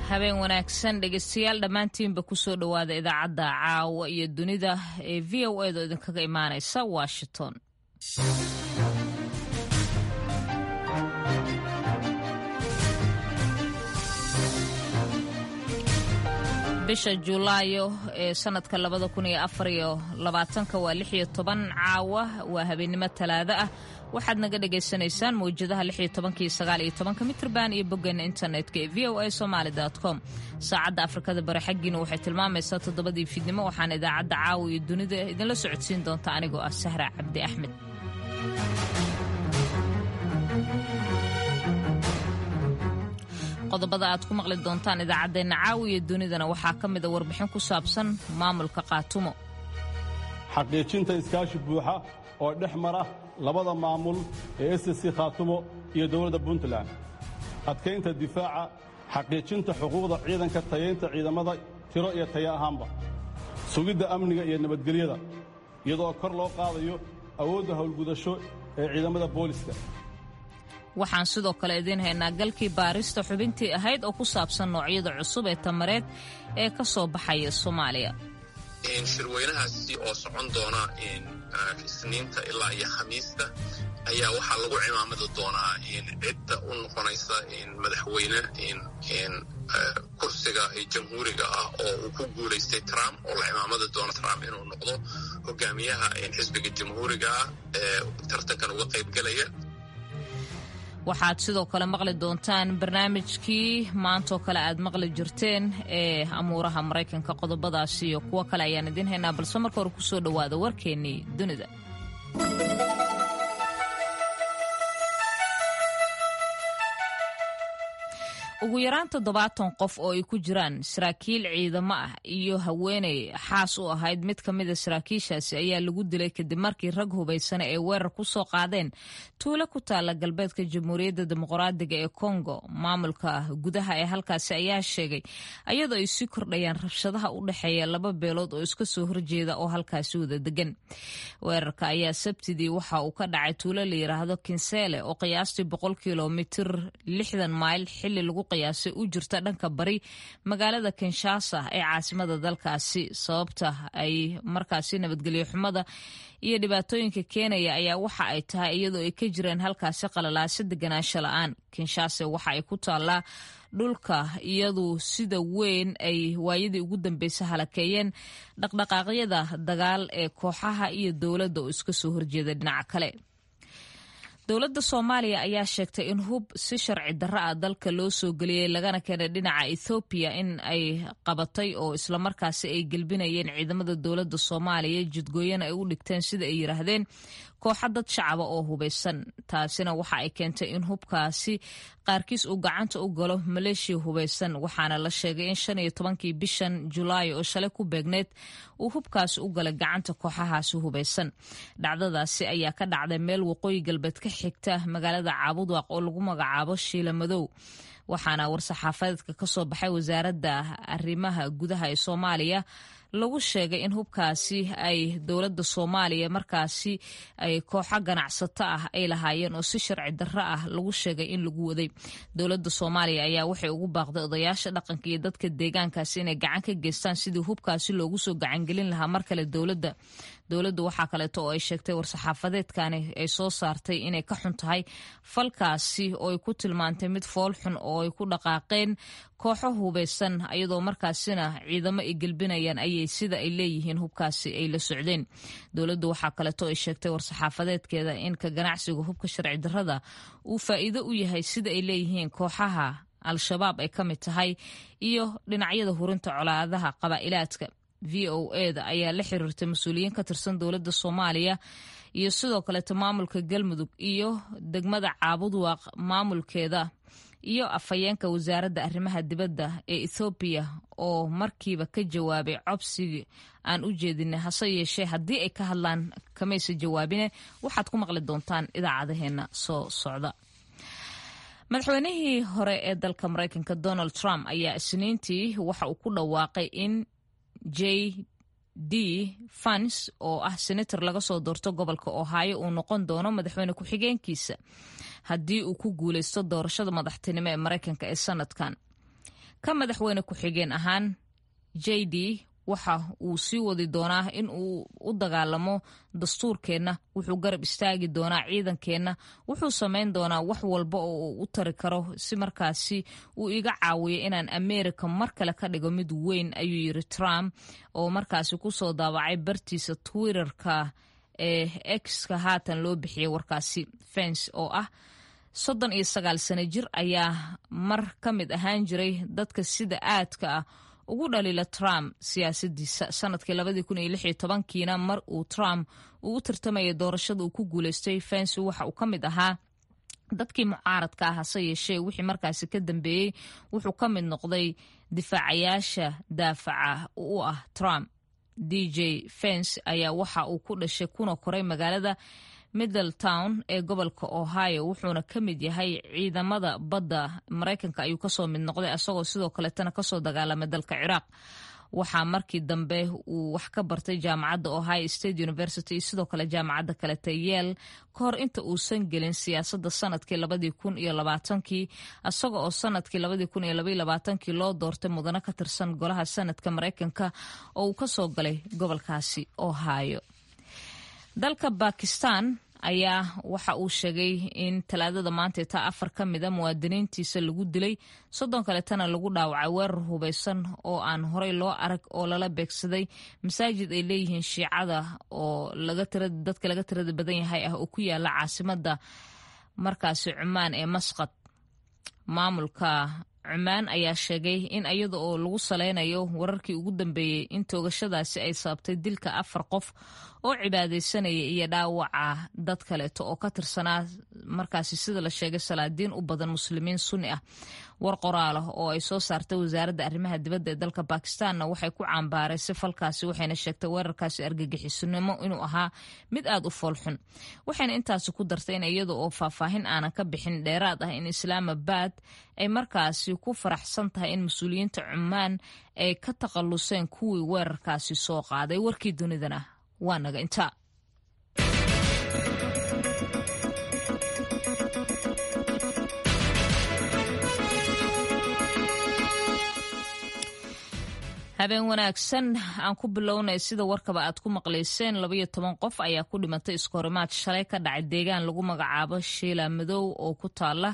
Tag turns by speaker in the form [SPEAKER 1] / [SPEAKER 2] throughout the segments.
[SPEAKER 1] habeen wanaagsan dhegeystayaal dhammaantiinba kusoo dhowaada idaacadda caawa iyo dunida ee v o edo idinkaga imaanaysa washington bisha juulaayo ee sanadka labada kun iyo afar iyo labaatanka waa lix iyo toban caawa waa habeennimo talaado ah waxaad naga dhagaysanaysaan mawjadaha lix iyo tobanka iyo sagaal iyo tobanka mitrban iyo boggeena internetka ee v o a somaali com saacadda afrikada bari xaggiina waxay tilmaamaysaa toddobadii fiidnimo waxaana idaacadda caawa iyo dunida idinla socodsiin doonta anigoo ah sahra cabdi axmed qodobada aad ku maqli doontaan idaacaddeenna caawiya dunidana waxaa ka mida warbixin ku saabsan maamulka qaatumo
[SPEAKER 2] xaqiijinta iskaashi buuxa oo dhex mara labada maamul ee ssc khaatumo iyo dowladda puntland adkaynta difaaca xaqiijinta xuquuqda ciidanka tayaynta ciidamada tiro iyo taya ahaanba sugidda amniga iyo nabadgelyada iyadoo kor loo qaadayo awoodda howlgudasho ee ciidamada booliska
[SPEAKER 1] waxaan sidoo kale idiin haynaa galkii baarista xubintii ahayd oo ku saabsan noocyada cusub ee tamareed ee ka soo baxaya soomaaliya
[SPEAKER 3] shirweynahaasi oo socon doona isniinta ilaa iyo khamiista ayaa waxaa lagu cimaamadi doonaa cidda u noqonaysa madaxweyne kursiga jamhuuriga ah oo uu ku guulaystay trump oo la cimaamadi doono trump inuu noqdo hogaamiyaha xisbiga jamhuuriga ah ee tartankan uga qaybgelaya
[SPEAKER 1] waxaad sidoo kale maqli doontaan barnaamijkii maantaoo kale aad maqli jirteen ee amuuraha maraykanka qodobadaasi iyo kuwo kale ayaan idiin haynaa balse marka hore kusoo dhowaada warkeennii dunida ugu yaraan toddobaatan qof oo ay ku jiraan saraakiil ciidamo ah iyo haweeney xaas u ahayd mid ka mida saraakiishaasi ayaa lagu dilay kadib markii rag hubaysana ay weerar ku soo qaadeen tuulo ku taala galbeedka jamhuuriyadda dimuqraadiga ee kongo maamulka gudaha ee halkaasi ayaa sheegay ayadoo ay sii kordhayaan rabshadaha u dhexeeya laba beelood oo iska soo horjeeda oo halkaasi wada degan weerarka ayaa sabtidii waxa uu ka dhacay tuulo la yidhaahdo kinseele oo qiyaastii boqol kilomitir lixdan mayl xili lagu qiyaasay u jirta dhanka bari magaalada kinshasa ee caasimada dalkaasi sababta ay markaasi nabadgelyo xumada iyo dhibaatooyinka keenaya ayaa waxa ay tahay iyadoo ay ka jireen halkaasi qalalaasa deganaansho la-aan kinshasa waxa ay ku taallaa dhulka iyadu sida weyn ay waayadii ugu dambeysay halakeeyeen dhaqdhaqaaqyada dagaal ee kooxaha iyo dowladda oo iska soo horjeeda dhinaca kale dowladda soomaaliya ayaa sheegtay in hub si sharci darro ah dalka loo soo geliyey lagana keenay dhinaca ethoobiya in ay qabatay oo islamarkaasi ay gelbinayeen ciidamada dowladda soomaaliya jidgooyana ay u dhigteen sida ay yidhaahdeen kooxa dad shacaba oo hubaysan taasina waxa ay keentay in hubkaasi qaarkiis uu gacanta u galo maleeshiya hubaysan waxaana la sheegay in shan iyo tobankii bishan julaay oo shalay ku beegneed uu hubkaasi u galay gacanta kooxahaasi hubaysan dhacdadaasi ayaa ka dhacday meel waqooyi galbeed ka xigta magaalada caabudwaaq oo lagu magacaabo shiila madow waxaana war-saxaafadeedka ka soo baxay wasaaradda arrimaha gudaha ee soomaaliya lagu sheegay in hubkaasi ay dowladda soomaaliya markaasi ay kooxo ganacsato ah ay lahaayeen oo si sharci darro ah lagu sheegay in lagu waday dowladda soomaaliya ayaa waxay ugu baaqday odayaasha dhaqanka iyo dadka deegaankaasi inay gacan ka geystaan sidii hubkaasi loogu soo gacangelin lahaa mar kale dowladda dowladdu waxaa kaleeto oo ay sheegtay war-saxaafadeedkani ay soo saartay inay ka xun tahay falkaasi oo ay ku tilmaantay mid fool xun oo ay ku dhaqaaqeen kooxo hubaysan ayadoo markaasina ciidamo ay gelbinayaan ayay sida ay leeyihiin hubkaasi ay la socdeen dowladdu waxaa kaleeto ay sheegtay war-saxaafadeedkeeda in ka ganacsiga hubka sharci darrada uu faa'iido u yahay sida ay leeyihiin kooxaha al-shabaab ay ka mid tahay iyo dhinacyada hurinta colaadaha qabaa'ilaadka v o eda ayaa la xiriirtay mas-uuliyiin ka tirsan dowladda soomaaliya iyo sidoo kaleeto maamulka galmudug iyo degmada caabudwaaq maamulkeeda iyo afhayeenka wasaaradda arrimaha dibadda ee ethoobiya oo markiiba ka jawaabay cobsigii aan u jeedinay hase yeeshee haddii ay ka hadlaan kamaysa jawaabine waxaad ku maqli doontaan idaacadaheena soo socda madaxweynihii hore ee dalka maraykanka donald trump ayaa isniintii waxa uu ku dhawaaqay in j d fans oo ah senator laga soo doorto gobolka ohio uu noqon doono madaxweyne ku-xigeenkiisa haddii uu ku guuleysto doorashada madaxtinimo ee maraykanka ee sanadkan ka madaxweyne ku-xigeen ahaan j d waxa uu sii wadi doonaa in uu u dagaalamo dastuurkeenna wuxuu garab istaagi doonaa ciidankeenna wuxuu samayn doonaa wax walba oo uu u tari karo si markaasi uu iga caawiyo inaan america mar kale ka dhigo mid weyn ayuu yiri trump oo markaasi kusoo daabacay bartiisa twitterka ee exka haatan loo bixiyay warkaasi fens oo ah soddon iyo sagaal sano jir ayaa mar ka mid ahaan jiray dadka sida aadka ah ugu dhaliila trump siyaasadiisa sanadkii labadii kun iyo lix iyo tobankiina mar uu trump uu u tartamayay doorashada uu ku guuleystay fensi waxa uu ka mid ahaa dadkii mucaaradka ah hase yeeshee wixii markaasi ka dambeeyey wuxuu ka mid noqday difaacayaasha daafaca u ah trump d j fens ayaa waxa uu ku dhashay kuna koray magaalada middletown ee gobolka ohio wuxuuna ka mid yahay ciidamada badda maraykanka ayuu kasoo mid noqday isagoo sidoo kaleetana kasoo dagaalamay dalka ciraaq waxaa markii dambe uu wax ka bartay jaamacadda ohio state university iyo sidoo kale jaamacadda kaleta yeel ka hor inta uusan gelin siyaasadda sanadkii labadii kun iyo labaatankii isaga oo sanadkii labadii kun iyo labaiyo labaatankii loo doortay mudano ka tirsan golaha sanadka maraykanka oo uu kasoo galay gobolkaasi ohio dalka bakistan ayaa waxa uu sheegay in talaadada maanta taa afar ka mida muwaadiniintiisa lagu dilay soddon kaletana lagu dhaawacay weerar hubeysan oo aan horey loo arag oo lala beegsaday masaajid ay leeyihiin shiicada oo dadka laga tirada badan yahay ah oo ku yaala caasimada markaasi cumaan ee masqad maamulka cumaan ayaa sheegay in iyada oo lagu saleynayo wararkii ugu dambeeyey in toogashadaasi ay sababtay dilka afar qof oo cibaadaysanaya iyo dhaawaca dad kaleeto oo ka tirsanaa markaasi sida la sheegay salaadiin u badan muslimiin sunni ah war qoraal ah oo ay soo saartay wasaaradda arrimaha dibadda ee dalka bakistanna waxay ku caambaareysay falkaasi waxayna sheegtay weerarkaasi argagixisunimo inuu ahaa mid aad u foolxun waxayna intaasi ku dartay in iyada oo faahfaahin aanan ka bixin dheeraad ah in islaamabad ay markaasi ku faraxsan tahay in mas-uuliyiinta cumaan ay ka takhalluseen kuwii weerarkaasi soo qaaday warkii dunidana waa naga intaa habeen wanaagsan aan ku bilownay sida warkaba aad ku maqlayseen labaiyo toban qof ayaa ku dhimatay iskahorimaad shalay ka dhacay deegaan lagu magacaabo shiila madow oo ku taala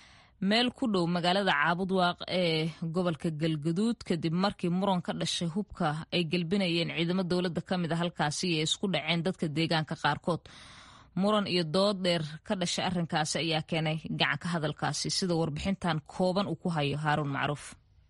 [SPEAKER 1] meel ku dhow magaalada caabudwaaq ee gobolka galgaduud kadib markii muran ka dhashay hubka ay gelbinayeen ciidamo dowladda ka mid a halkaasi iyo isku dhaceen dadka deegaanka qaarkood muran iyo dood dheer ka dhashay arrinkaasi ayaa keenay gacanka hadalkaasi sida warbixintan kooban uu ku hayo haaruun macruuf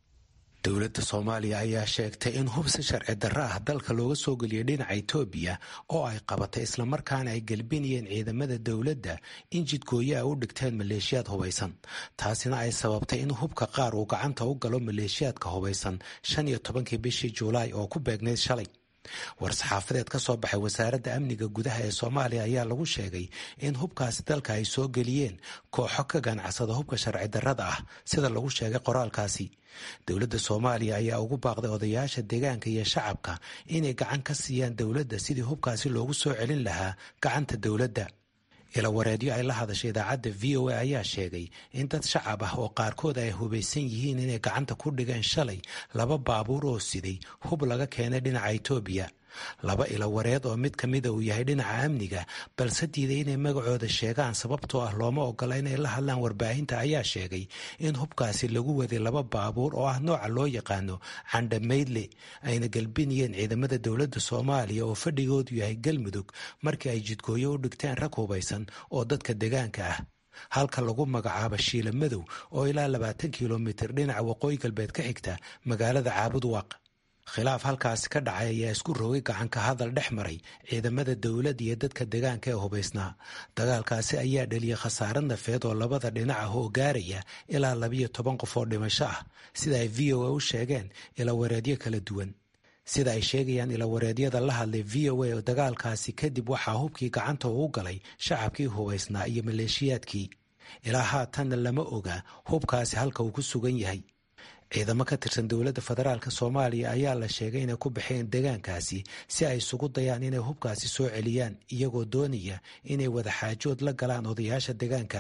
[SPEAKER 4] dowladda soomaaliya ayaa sheegtay in hub si sharci darro ah dalka looga soo geliyay dhinaca itoobiya oo ay qabatay islamarkaana ay gelbinayeen ciidamada dowladda in jidgooyo ay u dhigteen maleeshiyaad hubaysan taasina ay sababtay in hubka qaar uu gacanta u galo maleeshiyaadka hubaysan shan iyo tobankii bishii julaay oo ku beegnayd shalay war-saxaafadeed ka soo baxay wasaaradda amniga gudaha ee soomaaliya ayaa lagu sheegay in hubkaasi dalka ay soo geliyeen kooxo ka ganacsada hubka sharci darrada ah sida lagu sheegay qoraalkaasi dowladda soomaaliya ayaa ugu baaqday odayaasha deegaanka iyo shacabka inay gacan ka siiyaan dowladda sidii hubkaasi loogu soo celin lahaa gacanta dowladda ilawareedyo ay la hadashay idaacadda v o a ayaa sheegay in dad shacab ah oo qaarkood ay hubaysan yihiin inay gacanta ku dhigeen shalay laba baabuur oo siday hub laga keenay dhinaca itoobiya laba ilawareed oo mid ka mida uu yahay dhinaca amniga balse diiday inay magacooda sheegaan sababtoo ah looma ogola inay la hadlaan warbaahinta ayaa sheegay in hubkaasi lagu waday laba baabuur oo ah nooca loo yaqaano candhamaydle ayna galbinayeen ciidamada dowladda soomaaliya oo fadhigoodu yahay galmudug markii ay jidgooyo u dhigteen rag hubaysan oo dadka deegaanka ah halka lagu magacaabo shiila madow oo ilaa labaatan kilomitir dhinaca waqooyi galbeed ka xigta magaalada caabudwaaq khilaaf halkaasi ka dhacay ayaa isku rogay gacanka hadal dhex maray ciidamada dowladda iyo dadka deegaanka ee hubaysnaa dagaalkaasi ayaa dhaliyay khasaare nafeed oo labada dhinac ah oo gaaraya ilaa labiyo toban qof oo dhimasho ah sida ay v o a u sheegeen ilawareedyo kala duwan sida ay sheegayaan ilawareedyada la hadlay v o a oo dagaalkaasi kadib waxaa hubkii gacanta uu galay shacabkii hubaysnaa iyo maleeshiyaadkii ilaa haatanna lama oga hubkaasi halka uu ku sugan yahay ciidamo ka tirsan dowladda federaalk soomaaliya ayaa la sheegay inay ku baxeen deegaankaasi si ay isugu dayaan inay hubkaasi soo celiyaan iyagoo doonaya inay wada xaajood la galaan odayaasha deegaanka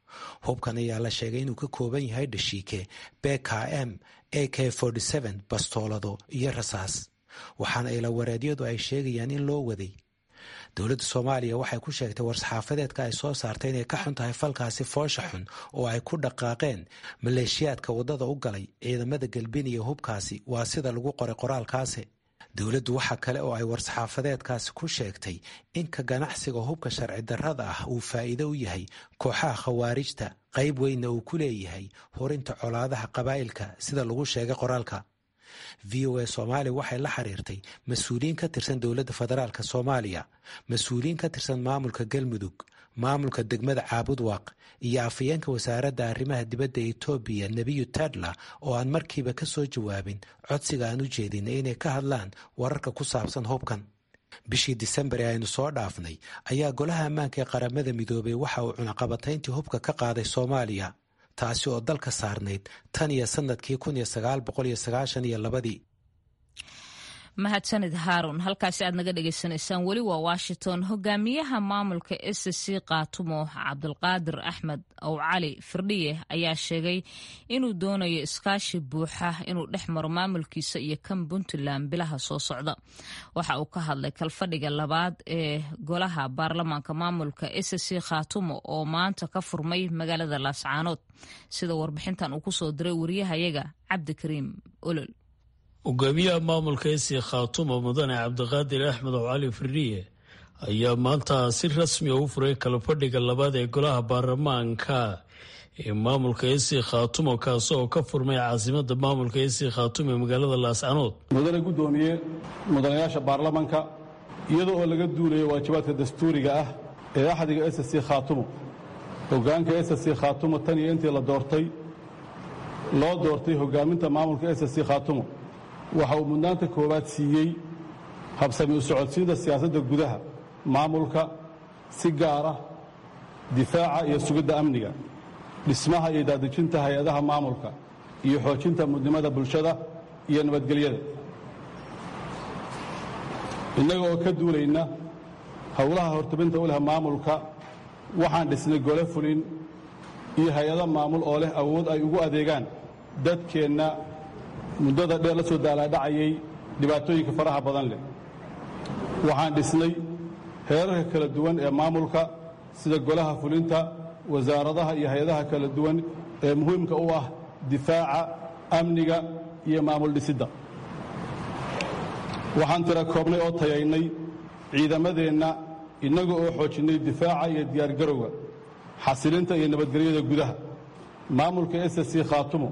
[SPEAKER 4] hubkan ayaa la sheegay inuu ka kooban yahay dhashiike bkm a k bastoolado iyo rasaas waxaana ilawareedyadu ay sheegayaan in loo waday dowladda soomaaliya waxay ku sheegtay war-saxaafadeedka ay soo saartay inay ka xun tahay falkaasi foosha xun oo ay ku dhaqaaqeen maleeshiyaadka waddada u galay ciidamada galbiniya hubkaasi waa sida lagu qoray qoraalkaasi dowladdu waxa kale oo ay war-saxaafadeedkaasi ku sheegtay in ka ganacsiga hubka sharci darrada ah uu faa'iido u yahay kooxaha khawaarijta qayb weynna uu ku leeyahay horinta colaadaha qabaa'ilka sida lagu sheegay qoraalka v o a soomaaliya waxay la xiriirtay mas-uuliyiin ka tirsan dowladda federaalk soomaaliya mas-uuliyiin ka tirsan maamulka galmudug maamulka degmada caabudwaaq iyo afayeenka wasaaradda arrimaha dibadda etoobiya nebiyu tadla oo aan markiiba ka soo jawaabin codsiga aan u jeedinay inay ka hadlaan wararka ku saabsan hubkan bishii disembar ee aynu soo dhaafnay ayaa golaha ammaanka ee qaramada midoobay waxa uu cunaqabatayntii hubka ka qaaday soomaaliya taasi oo dalka saarnayd tan iyo sanadkii kun iyo sagaal boqol iyo sagaashan iyo labadii
[SPEAKER 1] mahadsanid haarun halkaasi aad naga dhagaysanaysaan weli waa washington hogaamiyaha maamulka s c kaatumo cabdulqaadir axmed ow cali firdhiye ayaa sheegay inuu doonayo iskaashi buuxa inuu dhex maro maamulkiisa iyo kan puntland bilaha soo socda waxa uu ka hadlay kalfadhiga labaad ee golaha baarlamaanka maamulka s c khaatumo oo maanta ka furmay magaalada laascaanood sida warbixintan uu kusoo diray wariyahayaga cabdikariim olol
[SPEAKER 5] hogaamiyaha maamulka esi khaatumo mudane cabdiqaadir axmed ow cali firdhiye ayaa maanta si rasmi a u furay kalafadhiga labaad ee golaha baarlamaanka ee maamulka esi khaatumo kaasi oo ka furmay caasimada maamulka esi khaatumo ee magaalada laascanood
[SPEAKER 2] mudane guddoomiye mudanayaasha baarlamanka iyada oo laga duulayo waajibaadka dastuuriga ah ee axdiga s c khaatumo hogaanka s c khaatumo tan iyo intii la doortay loo doortay hogaaminta maamulka s c khaatumo waxa uu mudnaanta koowaad siiyey habsami u socodsiinta siyaasadda gudaha maamulka si gaar ah difaaca iyo sugidda amniga dhismaha iyo daadejinta hay-adaha maamulka iyo xoojinta mudnimada bulshada iyo nabadgelyada innaga oo ka duulayna howlaha hortubinta u leh maamulka waxaan dhisnay gole fulin iyo hay-ado maamul oo leh awood ay ugu adeegaan dadkeenna muddada dheer la soo daalaadhacayay dhibaatooyinka faraha badan leh waxaan dhisnay heerarka kala duwan ee maamulka sida golaha fulinta wasaaradaha iyo hay-adaha kala duwan ee muhiimka u ah difaaca amniga iyo maamul dhisidda waxaan tira koobnay oo tayaynay ciidamadeenna innaga oo xoojinnay difaaca iyo diyaargarowga xasilinta iyo nabadgelyada gudaha maamulka s c khaatumo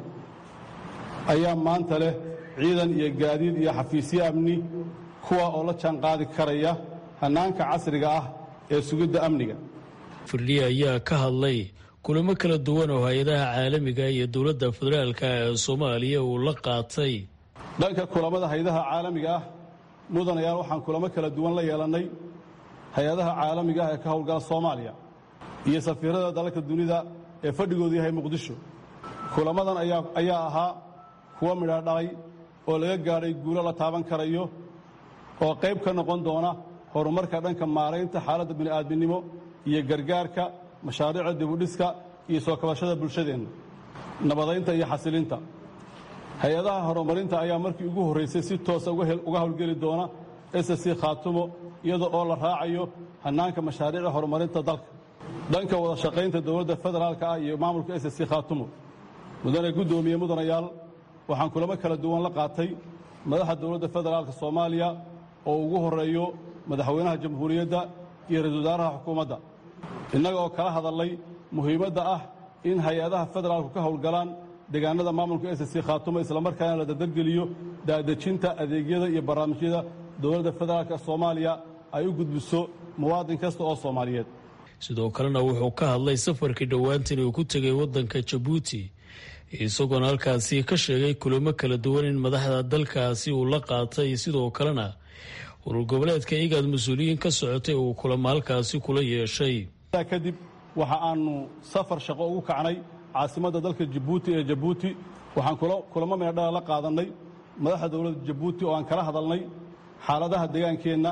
[SPEAKER 2] ayaa maanta leh ciidan iyo gaadiid iyo xafiisyo amni kuwa oo la jaanqaadi karaya hannaanka casriga ah ee sugidda amniga
[SPEAKER 5] firdhiye ayaa ka hadlay kulamo kala duwan oo hay-adaha caalamiga iyo dowladda federaalka ee soomaaliya uu la qaatay
[SPEAKER 2] dhanka kulamada hay-adaha caalamiga ah mudanayaal waxaan kulamo kala duwan la yeelannay hay-adaha caalamiga ah ee ka howlgala soomaaliya iyo safiirada dalalka dunida ee fadhigoodu yahay muqdisho kulamadan ayaa ahaa kuwa midha dhalay oo laga gaadhay guulo la taaban karayo oo qayb ka noqon doona horumarka dhanka maaraynta xaaladda bini'aadminimo iyo gargaarka mashaariicda dibudhiska iyo soo kabashada bulshadeenna nabadaynta iyo xasilinta hay-adaha horumarinta ayaa markii ugu horraysay si toosa uga howlgeli doona s c khaatumo iyada oo la raacayo hannaanka mashaariicda horumarinta dalka dhanka wada shaqaynta dowladda federaalka ah iyo maamulka s c khaatumo mudane guddoomiye mudanayaal waxaan kulamo kala duwan la qaatay madaxa dowladda federaalka soomaaliya oo ugu horreeyo madaxweynaha jamhuuriyadda iyo ra-isul wasaaraha xukuumadda innaga oo kala hadallay muhiimadda ah in hay-adaha federaalku ka howlgalaan deegaanada maamulka s c khaatumo islamarkaana la dardargeliyo daadejinta adeegyada iyo barnaamijyada dowladda federaalka soomaaliya ay u gudbiso muwaadin kasta oo soomaaliyeed
[SPEAKER 5] sidoo kalena wuxuu ka hadlay safarkii dhowaantan uu ku tegay waddanka jabuuti isagoona halkaasi ka sheegay kulamo kala duwan in madaxda dalkaasi uu la qaatay sidoo kalena urur goboleedka igaad mas-uuliyiin ka socotay uu kulamo halkaasi kula yeeshay
[SPEAKER 2] kadib waxa aanu safar shaqo ugu kacnay caasimadda dalka jabuuti ee jabuuti waxaan kulamo meedhala la qaadannay madaxda dowladda jabuuti oo aan kala hadalnay xaaladaha deegaankeenna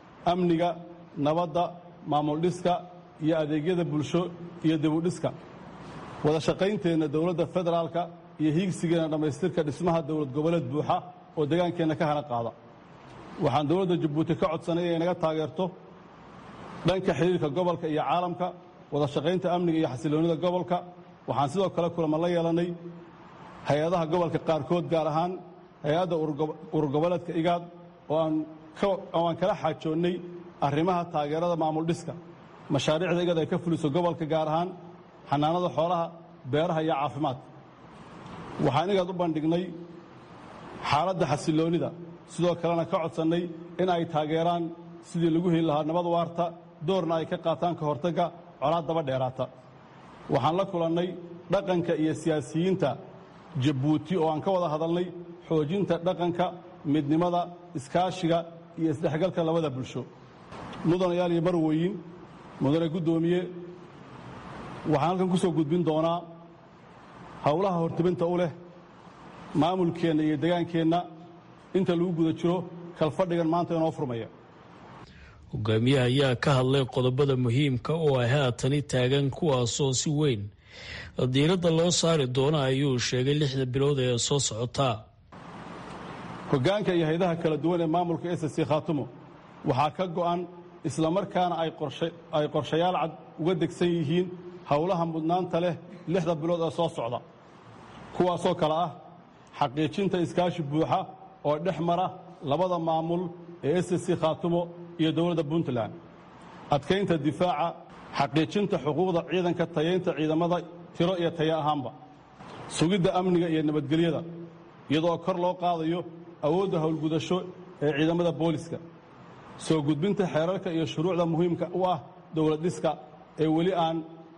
[SPEAKER 2] amniga nabadda maamul dhiska iyo adeegyada bulsho iyo dibudhiska wada shaqaynteenna dowladda federaalka iyo hiigsigeenna dhammaystirka dhismaha dowlad goboleed buuxa oo degaankeenna ka hana qaada waxaan dowladda jabuuti ka codsanay inay naga taageerto dhanka xidhiirka gobolka iyo caalamka wada shaqaynta amniga iyo xasiloonnida gobolka waxaan sidoo kale kulama la yeelannay hay-adaha gobolka qaarkood gaar ahaan hay-adda ururgoboleedka igaad oo aan kala xaajoonnay arrimaha taageerada maamul dhiska mashaariicda igad ay ka fuliso gobolka gaar ahaan xanaanada xoolaha beeraha iyo caafimaadka waxaan igaad u bandhignay xaaladda xasiloonnida sidoo kalena ka codsannay in ay taageeraan sidii lagu heli lahaa nabad waarta doorna ay ka qaataan ka hortagga colaad daba dheeraata waxaan la kulannay dhaqanka iyo siyaasiyiinta jabuuti oo aan ka wada hadalnay xoojinta dhaqanka midnimada iskaashiga iyo isdhexgalka labada bulsho mudanayaal iyo marweyin mudane guddoomiye waxaan halkan ku soo gudbin doonaa howlaha hortibinta u leh maamulkeenna iyo degaankeenna inta lagu guda jiro kalfadhigan maanta inoo furmaya
[SPEAKER 5] hogaamiyaha ayaa ka hadlay qodobada muhiimka oo ay haatani taagan kuwaasoo si weyn diiradda loo saari doona ayuu sheegay lixda bilood ee soo socotaa
[SPEAKER 2] hoggaanka iyo haydaha kala duwan ee maamulka s c khaatumo waxaa ka go'an islamarkaana ay qorshayaal cad uga degsan yihiin howlaha mudnaanta leh lixda bilood ee soo socda kuwaasoo kale ah xaqiijinta iskaashi buuxa oo dhex mara labada maamul ee s c khaatumo iyo dowladda puntland adkaynta difaaca xaqiijinta xuquuqda ciidanka tayaynta ciidamada tiro iyo taya ahaanba sugidda amniga iyo nabadgelyada iyadoo kor loo qaadayo awoodda howlgudasho ee ciidamada booliska soo gudbinta xeerarka iyo shuruucda muhiimka u ah dowlad dhiska ee weli aan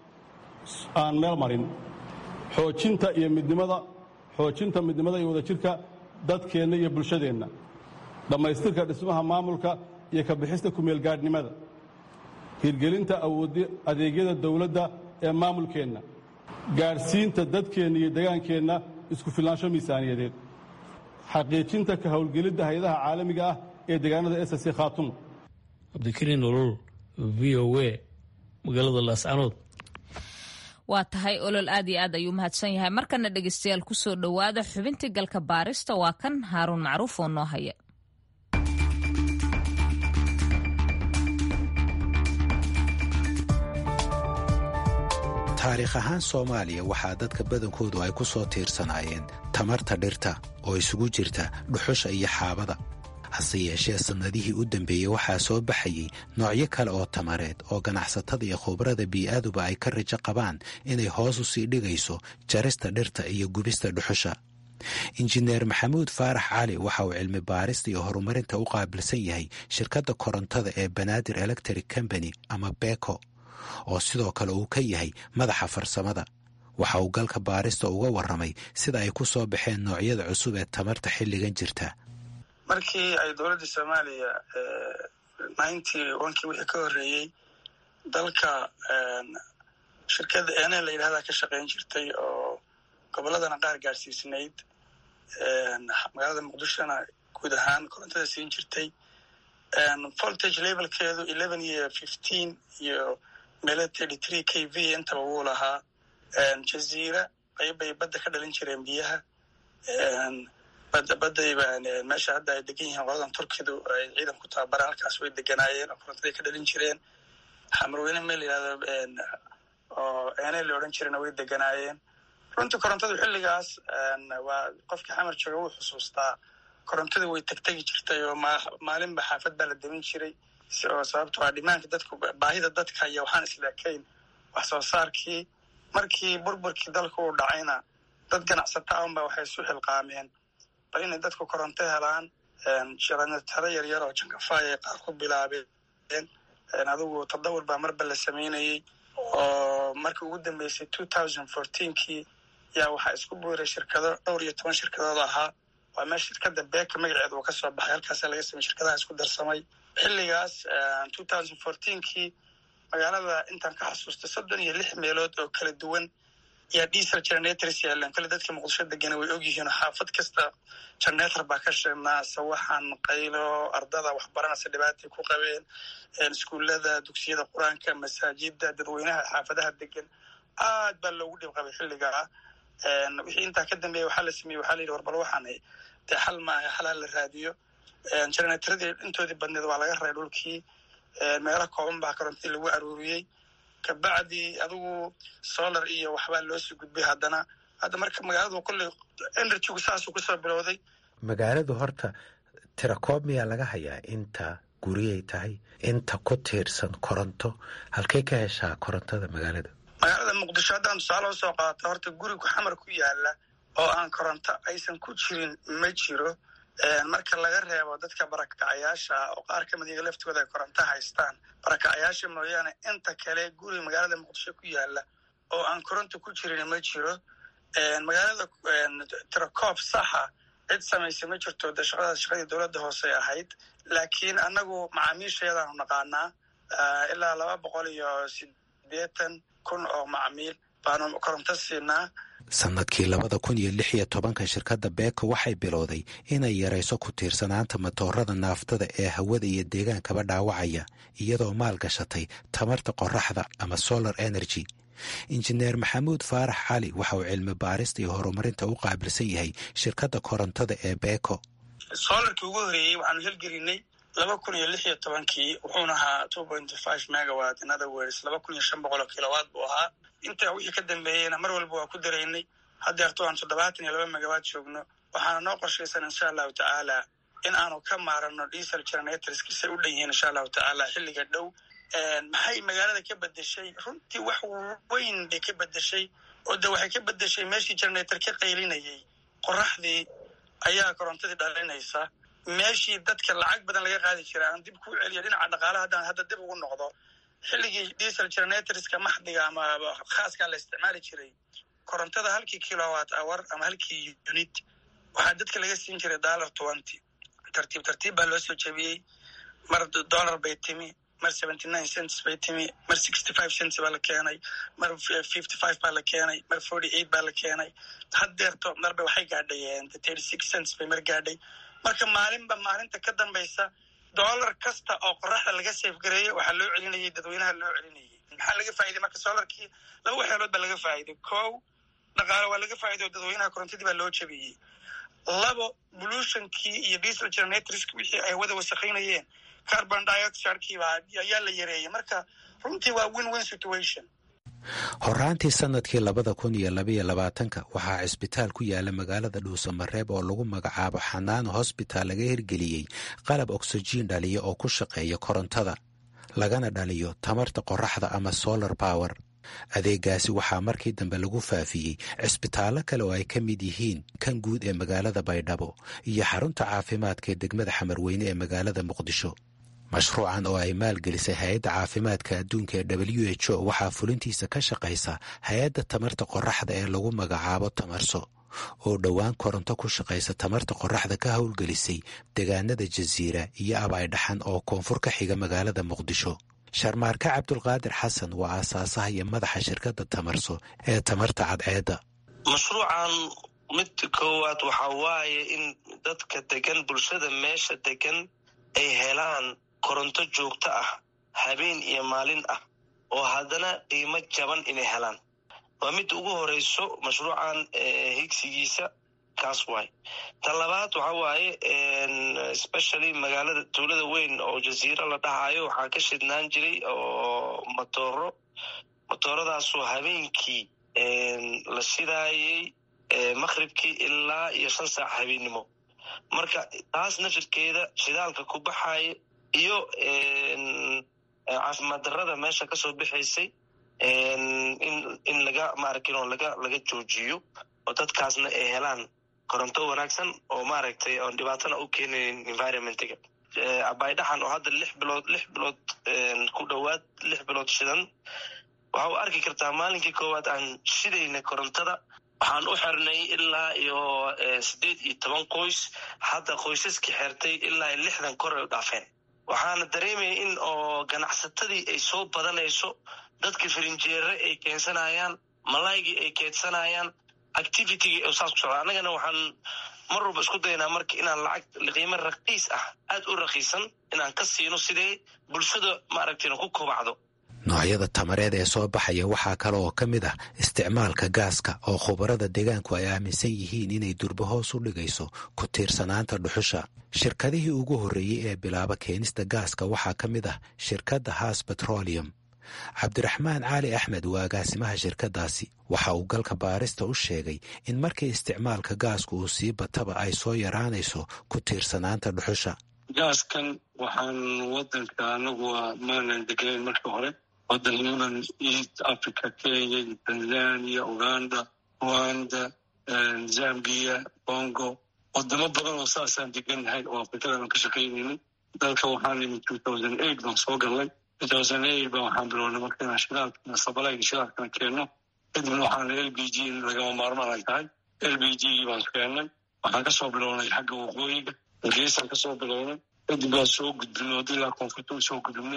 [SPEAKER 2] aan meel marin xoojinta iyo midnimada xoojinta midnimada iyo wadajirka dadkeenna iyo bulshadeenna dhammaystirka dhismaha maamulka iyo ka bixista kumeelgaadhnimada hirgelinta adeegyada dawladda ee maamulkeenna gaadhsiinta dadkeenna iyo degaankeenna isku filnaansho miisaaniyadeed xaqiijinta ka howlgelidda hay-adaha caalamiga ah ee deegaanada s c khaatumo
[SPEAKER 5] cabdikariin olol v o a magaalada laascanood
[SPEAKER 1] waa tahay olol aad iyo aad ayuu mahadsan yahay markana dhegeystayaal kusoo dhowaada xubintii galka baarista waa kan haaruun macruuf oo noo haya
[SPEAKER 4] taariikh ahaan soomaaliya waxaa dadka badankoodu ay ku soo tiirsanaayeen tamarta dhirta oo isugu jirta dhuxusha iyo xaabada hase yeeshee sannadihii u dambeeyey waxaa soo baxayey noocyo kale oo tamareed oo ganacsatada iyo khubrada bii'aaduba ay ka rajo qabaan inay hoos u sii dhigayso jarista dhirta iyo gubista dhuxusha injineer maxamuud faarax cali waxa uu cilmi baarista iyo horumarinta u qaabilsan yahay shirkadda korontada ee banaadir electric company ama beko oo sidoo kale uu ka yahay madaxa farsamada waxa uu galka baarista uga warramay sida ay ku soo baxeen noocyada cusub ee tamarta xilligan jirta
[SPEAKER 6] markii ay dowladda soomaaliya ninety onkii wixii ka horreeyey dalka shirkadda ene la yidhahdaa ka shaqayn jirtay oo gobolladana qaar gaadhsiisnayd magaalada muqdishona guud ahaan korontada siin jirtay voltage levelkeedu eleven iyo fifteen iyo meelo thirty three k v intaba wuu lahaa jaziira qaybbay badda ka dhalin jireen biyaha badayba meesha hadda ay degan yihiin qoladan turkidu ay ciidan ku tababaraan halkaas way deganaayeen oo korontaday ka dhalin jireen xamarweyne meel yihahdo oo ene la odhan jirena way deganaayeen runtii korontadu xilligaas waa qofkii xamar jooga wuu xusuustaa korontadu way tegtegi jirtay oo maalinba xaafad baa la demin jiray oo sababto a dhimaanka dadku baahida dadka iyo waxaan isleekayn wax soo saarkii markii burburkii dalka uu dhacayna dad ganacsata unba waxay isu xilqaameen bal inay dadku koronto helaan jaranataro yaryar oo jankafaay ay qaar ku bilaabeen adigu tadawur baa marba la samaynayey oo markii ugu dambeysay two thousand fourteenkii yaa waxaa isku buuray shirkado dhowr iyo toban shirkadood ahaa waa meel shirkadda beeka magaceeda uu ka soo baxay halkaasa laga samey shirkadaha isku darsamay xilligaas two thousand fourteenkii magaalada intaan ka xasuustay soddon iyo lix meelood oo kala duwan yaa diesel generators yaaleen kale dadka muqdisho degana way ogyihiin xaafad kasta generator baa ka sheegnaa sawaxan qaylo ardada waxbaranaysa dhibaatay ku qabeen iskuullada dugsiyada qur-aanka masaajida dadweynaha xaafadaha degan aad baa loogu dhib qabay xilligaa wixii intaa ka dambeeya waxaa la sameeyey waxaa la yidhi warbal waxaan dee xal maaha xal ha la raadiyo generaatoradii intoodii badneed waa laga reey dhulkii meelo kooban baa korontadii lagu aruuriyey kabacdi adigu solar iyo waxbaa loosii gudbay haddana hadda marka magaaladu kolley energygu saasuu kusoo bilowday
[SPEAKER 4] magaaladu horta tirakoob miyaa laga hayaa inta guriyay tahay inta ku tiirsan koronto halkay ka heshaa korontada magaalada
[SPEAKER 6] magaalada muqdisho haddaan tusaale usoo qaata horta gurigu xamar ku yaala oo aan koronto aysan ku jirin ma jiro marka laga reebo dadka barakacayaasha oo qaar ka mid iyaga laftooda ay koronto haystaan barakacayaasha mooyaane inta kale guri magaalada muqdisho ku yaala oo aan koronto ku jirin ma jiro magaalada tirakoob saxa cid samaysa ma jirto de shaqadaas shaqadii dowladda hoose ahayd laakiin annagu macaamiishayadaanu naqaanaa ilaa laba boqol iyo sideetan kun oo macmiil baanu koronto siinaa
[SPEAKER 4] sanadkii labada kun iyo lix iyo tobanka shirkadda beeko waxay bilowday inay yarayso ku tiirsanaanta matoorada naaftada ee hawada iyo deegaankaba dhaawacaya iyadoo maal gashatay tamarta qoraxda ama solar energy injineer maxamuud faarax cali waxa uu cilmi baarista iyo horumarinta u qaabilsan yahay shirkadda korontada ee beeko
[SPEAKER 6] solarkii ugu horeeyey waxaanu helgelinay laba kun iyo lix iyo tobankii wuxuuna ahaa two point five megawat in other words laba kun iyo shan boqol oo kilowatt buu ahaa intaa wixii ka dambeeyeyna mar walba waa ku daraynay haddeerto aan toddobaatan iyo laba megawatt joogno waxaana noo qorshaysan insha allahu tacaala in aanu ka maarano diesel generatorskisay u dhan yihiin insha allahu tacaala xilliga dhow maxay magaalada ka bedeshay runtii wax weyn bay ka bedeshay oo de waxay ka bedeshay meeshii generator ka qaylinayay qoraxdii ayaa korontadii dhalinaysa meeshii dadka lacag badan laga qaadi jira aan dib kuu celiyo dhinaca dhaqaalaha haddaan hadda dib ugu noqdo xilligii diesel generatorska maxdiga ama khaaskaa la isticmaali jiray korontada halkii kilowatt hour ama halkii unit waxaa dadka laga siin jiray dollar twenty tartiib tartiib baa loo soo jebiyey mar dollar bay timi mar seventy nine cents bay timi mar sixty five cents baa la keenay mar fifty five baa la keenay mar forty eight baa la keenay haddeerto marba waxay gaadhay thirty six cents bay mar gaadhay marka maalinba maalinta ka dambaysa dollar kasta oo qoraxda laga safgareeyo waxaa loo celinayay dadweynaha loo celinayay maxaa laga faa'iday marka solarkii laba waxyaalood baa laga faa'iday kow dhaqaale waa laga faa'iday oo dadweynaha korontadii baa loo jabiyey labo pollutionkii iyo diesel generatorski wixii ay hawada wasakhaynayeen carbon dioxidkiiba ayaa la yareeyay marka runtii waa win win situation
[SPEAKER 4] horaantii sanadkii labada kun iyo labaiyo labaatanka waxaa cisbitaal ku yaala magaalada dhuusamareeb oo lagu magacaabo xanaano hosbitaal laga hirgeliyey qalab oksijiin dhaliya oo ku shaqeeya korontada lagana dhaliyo tamarta qoraxda ama solar power adeegaasi waxaa markii dambe lagu faafiyey cisbitaallo kale oo ay ka mid yihiin kan guud ee magaalada baydhabo iyo xarunta caafimaadka ee degmada xamarweyne ee magaalada muqdisho mashruucan oo ay maalgelisay hay-adda caafimaadka adduunka ee w h o waxaa fulintiisa ka shaqaysa hay-adda tamarta qoraxda ee lagu magacaabo tamarso oo dhowaan koronto ku shaqaysa tamarta qoraxda ka howlgelisay deegaanada jasiira iyo abaydhaxan oo koonfur ka xiga magaalada muqdisho sharmaarke cabdulqaadir xasan waa aasaasaha iyo madaxa shirkadda tamarso ee tamarta cadceedda
[SPEAKER 7] mashruucan mid koowaad waxaa waaye in dadka degan bulshada meesha degan ay helaan koronto joogto ah habeen iyo maalin ah oo haddana qiimo jaban inay helaan waa midda ugu horeyso mashruucan higsigiisa kaas waay tan labaad waxa waaye especially magaalada tuulada weyn oo jasiiro la dhahayo waxaa ka shidnaan jiray oo matooro matooradaasoo habeenkii la shidaayay maqhribkii ilaa iyo shan saac habeennimo marka taas nafirkeeda shidaalka ku baxaya iyo caafimaad darrada meesha kasoo bixaysay in laga maaragtin oo laga laga joojiyo oo dadkaasna ay helaan koronto wanaagsan oo maaragtay oon dhibaatana u keenayn environmentga abaydhaxan oo hadda lix bilood lix bilood ku dhowaad lix bilood shidan waxa u arki kartaa maalinkii koowaad aan shidayna korontada waxaan u xirnay ilaa iyo siddeed iyo toban qoys hadda qoysaskii xertay ilaa iyo lixdan kor ay u dhaafeen waxaana dareemaya in oo ganacsatadii ay soo badanayso dadka firinjeere ay keensanayaan malaygii ay keedsanayaan activitygii saas ku socda annagana waxaan mar walba isku daynaa marka inaan lacag qiimo raqiis ah aad u raqiisan inaan ka siino sidee bulshada maaragtayna ku kobacdo
[SPEAKER 4] noocyada tamareed ee soo baxaya waxaa kale oo ka mid ah isticmaalka gaaska oo khubarada deegaanku ay aaminsan yihiin inay durba hoos u dhigayso ku tiirsanaanta dhuxusha shirkadihii ugu horreeyey ee bilaaba keenista gaaska waxaa ka mid ah shirkadda haas betrolium cabdiraxmaan cali axmed waa agaasimaha shirkaddaasi waxa uu galka baarista u sheegay in markii isticmaalka gaasku uu sii bataba ay soo yaraanayso ku tiirsanaanta dhuxusha
[SPEAKER 8] gaaskan waxaan wadanka anagu maanan degnayn markii hore wadanadan east africa kenya tanzania uganda rwanda zambia congo wadamo badan oo saasaan degannahay oo afrikadan ka shaqaynaynin dalka waxaan imi two thousand eight baan soo galnay two thousand eight baan waxaan bilownay marka inaan shidaalkana sabalayga shidaalkana keenno kadibna waxaan l b g in lagama maarmaan ay tahay l b g gii baan keennay waxaan kasoo bilownay xagga waqooyiga hargeysaan kasoo bilownay kadib waan soo gudbinay wada ilaa koonfurta soo gudubnay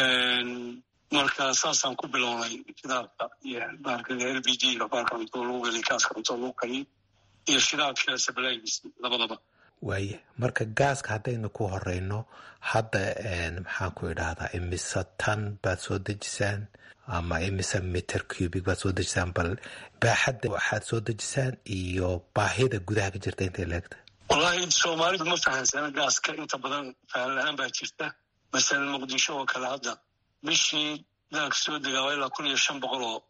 [SPEAKER 8] marka saasaan ku bilownay shidaalka iyo baarkada l b g ga baarka cunto lagu geliy kaaska cunto lagu kariyo iyo shidaalka sabalaagiis labadaba
[SPEAKER 4] waaye marka gaaska haddaynu ku horeyno hadda maxaan ku idhaahdaa imise tan baad soo dejisaan ama imise meter cubic baad soo dejisaan bal baaxadda waxaad soo dejisaan iyo baahida gudaha ka jirta intay leegta
[SPEAKER 8] wallaahi soomaalidu ma fahansana gaaska inta badan fahan la-aan baa jirta masalan muqdisho oo kale hadda bishii daalka soo degaa waa ilaa kun iyo shan boqol oo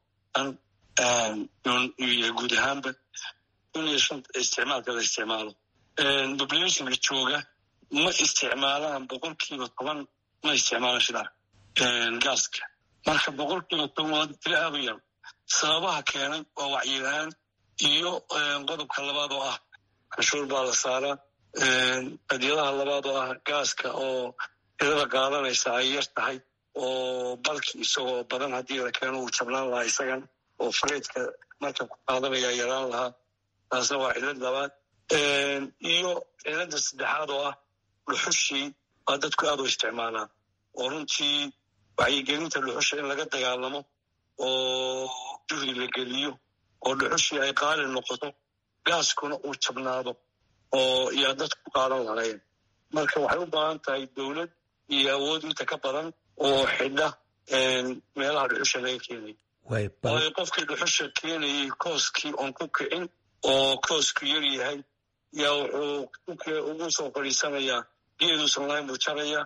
[SPEAKER 8] tan iyo guud ahaanba kun iyo shan isticmaalka la isticmaalo populationka jooga ma isticmaalaan boqolkiiba toban ma isticmaalaan shidaal gaaska marka boqolkiiba toban waa tiro aad u yar sababaha keenay waa wacyilaan iyo qodobka labaad oo ah canshuur baa la saaraa qadyadaha labaad oo ah gaaska oo tirada qaadanaysa ay yar tahay oo balki isagoo badan haddii la keeno uu jabnaan lahaa isagan oo fareydka marka ku qaadanaya yaraan lahaa taasna waa cilad labaad iyo cilada saddexaad oo ah dhuxushii waa dadku aad u isticmaalaan oo runtii wacyigelinta dhuxusha in laga dagaalamo oo juhdi la geliyo oo dhuxushii ay qaali noqoto gaaskuna uu jabnaado oo yaa dadku ku qaadan lahayen marka waxay u baahan tahay dowlad iyo awood inta ka badan oo xidha meelaha dhuxusha laga keenay waayo qofkii dhuxusha keenayay kooskii oon ku kicin oo koosku yar yahay yaa wuxuu ugu soo fadhiisanayaa geeduusan lahayn buu jaraya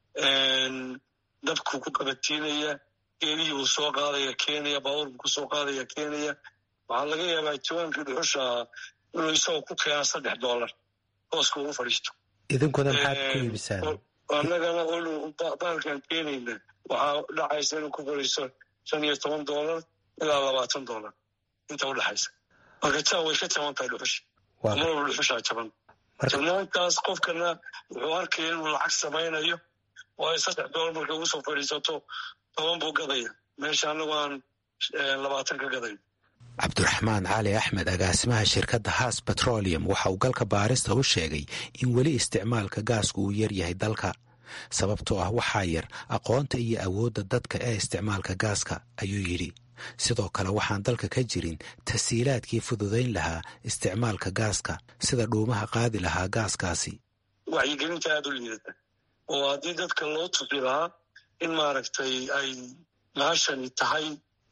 [SPEAKER 8] dabkuu ku qabatiinaya geelihii buu soo qaadaya keenaya baabuur buu kusoo qaadaya keenaya waxaa laga yaabaa jawaankii dhuxusha inuu isagoo ku keenaa saddex dollar kooska ugu fadhiisto
[SPEAKER 4] idinkuna maxaad ku iibisaan
[SPEAKER 8] annagana baalkan keenayna waxaa dhacaysa inuu ku fadhiisto shan iyo toban dollar ilaa labaatan dollar inta udhexaysa marka taa way ka jaban tahay dhuxusha marwalba dhuxushaa jaban jabnaantaas qofkana wuxuu arkaya inuu lacag samaynayo waayo saddex dollar markay ugu soo fadhiisato toban buu gadaya meesha annagu aan labaatan ka gadayn
[SPEAKER 4] cabdiraxmaan cali axmed agaasimaha shirkadda haas betrolium waxa uu galka baarista u sheegay in weli isticmaalka gaasku uu yar yahay dalka sababtoo ah waxaa yar aqoonta iyo awoodda dadka ee isticmaalka gaaska ayuu yidhi sidoo kale waxaan dalka ka jirin tasiilaadkii fududayn lahaa isticmaalka gaaska sida dhuumaha qaadi lahaa gaaskaasi
[SPEAKER 8] wacyigelinta aada u liidata oo haddii dadka loo tusi lahaa in maaragtay ay bahashani tahay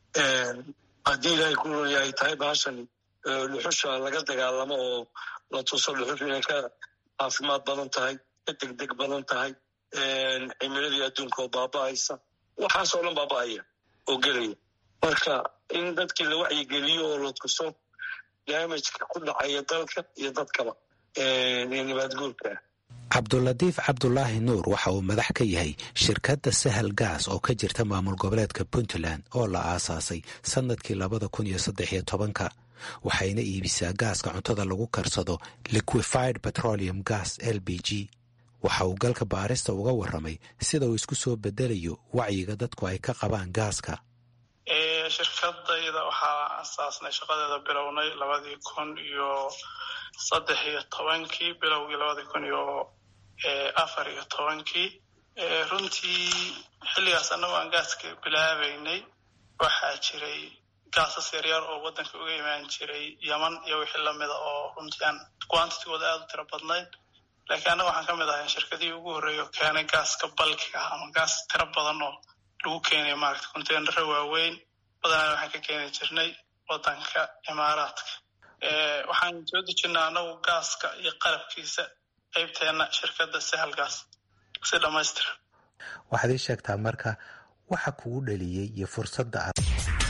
[SPEAKER 8] haddii ilaahay ku ronya ay tahay bahashani dhuxusha laga dagaalamo oo la tuso dhuxushu inay ka caafimaad badan tahay ka degdeg badan tahay cimiladii adduunka oo baaba'aysa waxaasoo dhan baaba'aya oo gelaya marka in dadkii la wacyigeliyo oo la tuso daamajka ku dhacaya dalka iyo dadkaba ee nabaadguurka
[SPEAKER 4] cabdulatiif cabdulaahi nuur waxa uu madax ka yahay shirkadda sahal gaas oo ka jirta maamul goboleedka puntland oo la aasaasay sannadkii labada kun iyo saddex iyo tobanka waxayna iibisaa gaaska cuntada lagu karsado liquified petroleum gas l b g waxa uu galka baarista uga warramay sida uu isku soo bedelayo wacyiga dadku ay ka qabaan gaaska
[SPEAKER 9] shirkadayda waxaa asaasnay shaqadeeda bilownay labadii kun iyo saddex iyo tobankii bilowgii labadii kun iyo afar iyo tobankii runtii xilligaas annago aan gaaska bilaabaynay waxaa jiray gaasas yaryar oo waddanka uga imaan jiray yeman iyo wixii lamida oo runtii aan quantitigooda aada u tiro badnayd laakiin annaga waxaan ka mid ahay shirkadihii ugu horreeya oo keenay gaaska balkiga ama gaas tiro badan oo lagu keenay maaragta containaro waaweyn badanaa waxaan ka keeni jirnay wadanka imaaraadka waxaan soo dejinaa anagu gaaska iyo qalabkiisa qaybteena shirkadda sahalgaas si dhammaystiran
[SPEAKER 4] waxaad ii sheegtaa marka waxa kugu dhaliyey iyo fursadda aad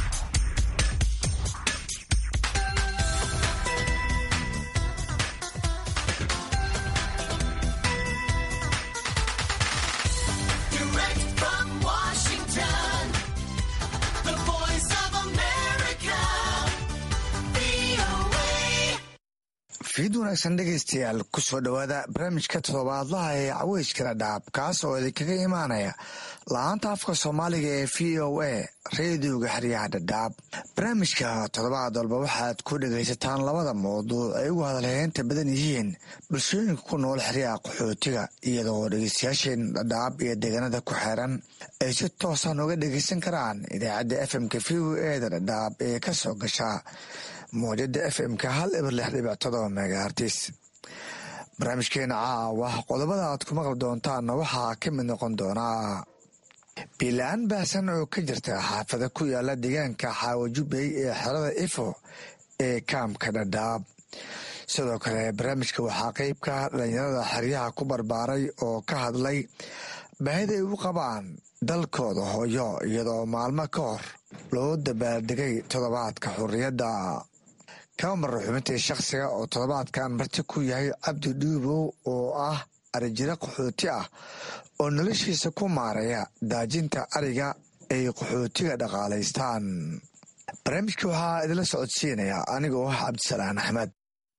[SPEAKER 10] fiid wanaagsan dhegaystayaal kusoo dhowaada barnaamijka toddobaadlaha ee caweyskala dhaab kaas oo idinkaga imaanaya la-aanta afka soomaaliga ee v o a reediyoga xeryaha dhadhaab barnaamijka toddobaad walba waxaad ku dhegaysataan labada mawduuc ay ugu hadalheynta badan yihiin bulshooyinka ku nool xeryaha qaxootiga iyadoo dhegaystayaasheen dhadhaab iyo deegaanada ku xeeran ay si toosa nooga dhegaysan karaan idaacadda fmka v o e da dhadhaab ee ka soo gasha mawjada f m-ka hal eber lix dhibic todoba megahartis barnaamijkeena caawa qodobada aad ku maqli doontaanna waxaa ka mid noqon doonaa biila-aan baahsan oo ka jirta xaafada ku yaala deegaanka xaawajubey ee xerada ifo ee kaamka dhadhaab sidoo kale barnaamijka waxaa qeybka dhalinyarada xeryaha ku barbaaray oo ka hadlay baahida ay u qabaan dalkooda hooyo iyadoo maalmo ka hor loo dabaaldegay toddobaadka xurriyadda kama marra xubintii shakhsiga oo toddobaadkan marti ku yahay cabdi dhuubow oo ah arijiro qaxooti ah oo noloshiisa ku maareeya daajinta ariga ay qaxootiga dhaqaalaystaan barnaamijka waxaa idinla socodsiinaya anigoo ah cabdisalaan axmed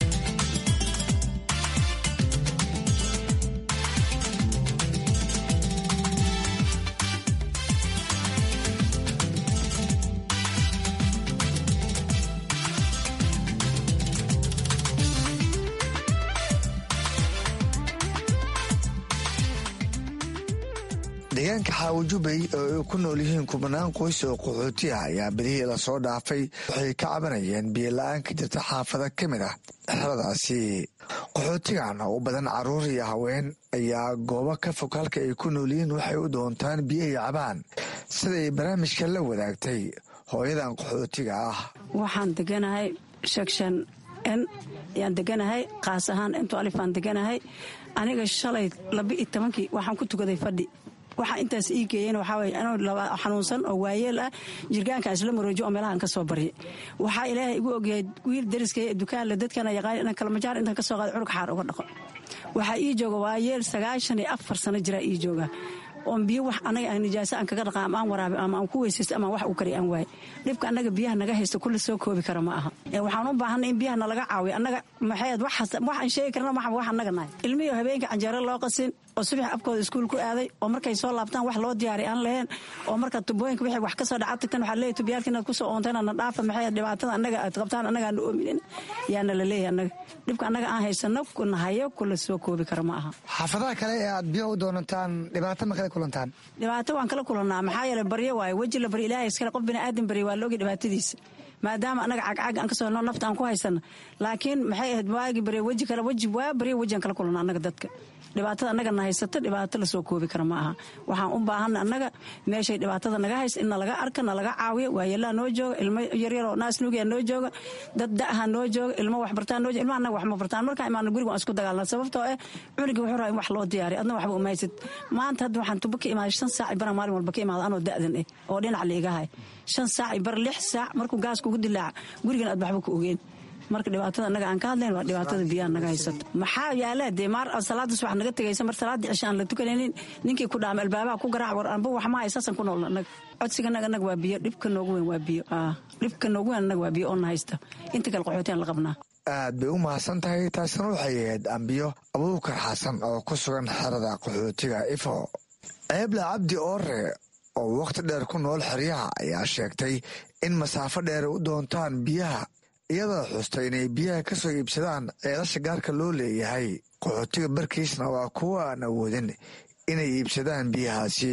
[SPEAKER 10] deegaanka xaawajubey oo ay ku nool yihiin kubanaan qoys oo qaxooti ah ayaa bedihii lasoo dhaafay waxay ka cabanayeen biyola-aan ka jirta xaafada ka mid ah xeradaasi qaxootigan oo u badan caruur iyo haween ayaa goobo ka fog halka ay ku nool yihiin waxay u doontaan biyo ay cabaan siday barnaamijka la wadaagtay hooyadan qaxootiga ah
[SPEAKER 11] waxaan deganahay section n ayaan deganahay kaas ahaan intu alifaan deganahay aniga shalay laba iyo tobankii waxaan ku tukaday fadhi waxaa intaas ii geeyeen waxaawy anoo xanuunsan oo waayeel ah jirgaanka isla maroojo oo meelahaan ka soo barya waxaa ilaahay igu ogyahay wiil dariskay dukaanle dadkana yaqaan inaan kalmajaar intaan ka soo qaada curug xaar uga dhaqo waxaa ii jooga waayeel sagaashan iyo afar sano jiraa ii jooga oon biyo wax anaga aan nijaaso aan kaga dhaqa ama aan waraabi ama aan ku weysaysto ama wax u kari aan waay dhibka annaga biyaha naga haysto kulli soo koobi kara ma aha waxaan u baahanay in biyaha nalaga caawiyo annaga maxayd waxaan sheegi karna maxa wax annaga nahay ilmihii habeenka canjeero loo qasin oo subax afkooda iskuul ku aaday oo markay soo laabtaan wax loo diyaari aan laheen oo marka tubooyinka wixii wax ka soo dhaca tagtan waxaa leeyahy tubiyaalka inaad kusoo oonteen na dhaafa maxay dhibaatada annaga aad qabtaan annaga aan oominin yaana la leeyahay annaga dhibka annaga aan haysano nahayo kula soo koobi kara ma aha
[SPEAKER 10] xaafadaha kale ee aad biyo u doonataan dhibaato ma kala kulantaan
[SPEAKER 11] dhibaato waan kala kulannaa maxaa yeele baryo waaye weji la baryo ilaahay iskale qof bini aadan barya waa la ogay dhibaatadiisa maadaama annaga cagcag aan kasoo no nafta aan ku haysana laakiin maxay ahayd waagi barya weji kale weji waa barya weji aan kala kulanna annaga dadka dhibaatada annaga na haysato dhibaato lasoo koobi kara ma aha waxaan u baahana annaga meeshay dhibaatada naga haysa in nalaga arka nalaga caawiyo waayeelaha noo jooga ilmo yaryaroo naasnuugia noo jooga dad da'aha noo jooga ilmo waxbartaan noo jooga ilma annaga wax ma bartaan markaa imaana guriga waan isku dagaalna sababtoo eh cunugii wuxuu rabaa in wax loo diyaariyo adna waxba uma haysid maanta hadda waxaan tuba ka imaaday shan saac baran maalin walba ka imaada anoo da'dan eh oo dhinac liigahay shan saac bar lix saac markuu gaas kugu dilaaca gurigan aad waxba ka ogeen marka dhibaatada annaga aan ka hadlayn waa dhibaatada biyaha naga haysato maxaa yaala dee maar salaada subax naga tegaysa mar salaada cisha aan la tukanaynin ninkii ku dhaama albaabaha ku garaac war anba wax ma haysaasan ku nool annaga codsiganaga annaga waa biyo dhibka noogu weyn waa biyo dhibka noogu weyn annaga waa biyo oo na haysta inta kale qaxootiyan la qabnaa
[SPEAKER 10] aad bay u mahadsan tahay taasina waxay ahayd ambiyo abuukar xasan oo ku sugan xerada qaxootiga ifo ceebla cabdi oore oo wakhti dheer ku nool xeryaha ayaa sheegtay in masaafo dheer u doontaan biyaha iyadoo xustay inay biyaha ka soo iibsadaan ceelasha gaarka loo leeyahay qaxootiga barkiisna waa kuwa aan awoodin inay iibsadaan biyahaasi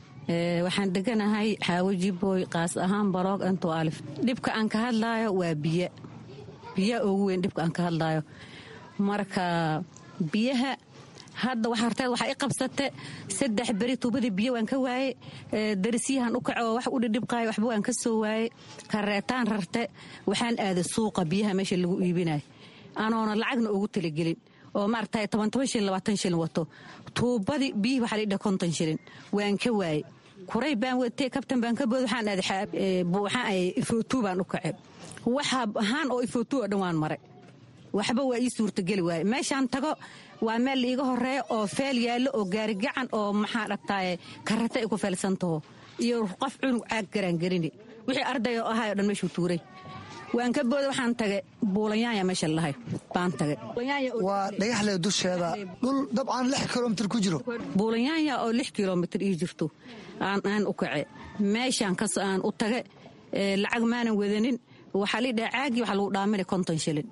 [SPEAKER 12] waxaan deganahay xaawajiboy qaas ahaan baroog anto alif dhibka aan ka hadlaayo waa biyo biya ugu weyn dhibka aan ka hadlaayo marka biyaha hadda waxarteed waxaa i qabsate saddex beri tuubadii biyo waan ka waaye darisyahan u kaco wax u dhidhibqaayo waxba waan ka soo waaye kareetaan rarte waxaan aaday suuqa biyaha meesha lagu iibinayo anoona lacagna ugu talagelin oo maaragtay toban toban shilin labaatan shilin wato tuubadii biyihii waxaa la idhaha konton shilin waan ka waaye kuray baan watay kabtan baan ka bood waxaan aaday waxaan ay ifootuu baan u kace waxa ahaan oo ifootuu oo dhan waan maray waxba waa ii suurtageli waaye meeshaan tago waa meel liiga horeeya oo feel yaallo oo gaarigacan oo maxaa dhagtaaye karata ay ku feelsantaho iyo qof cunug caag garaangelini wixii arday oo ahay o dhan meeshuu tuuray waan ka booda waxaan tage buulanyaanya meesha lahay baan tage
[SPEAKER 10] waa dhagaxle dusheeda dhul dabcan lix kilomitr ku jiro
[SPEAKER 12] buulanyaanya oo lix kilomitr ii jirto aan u kace meeshaan kas aan u tage lacag maanan wadanin waxaa lii dhaha caagii waxaa lagu dhaamina konton shilin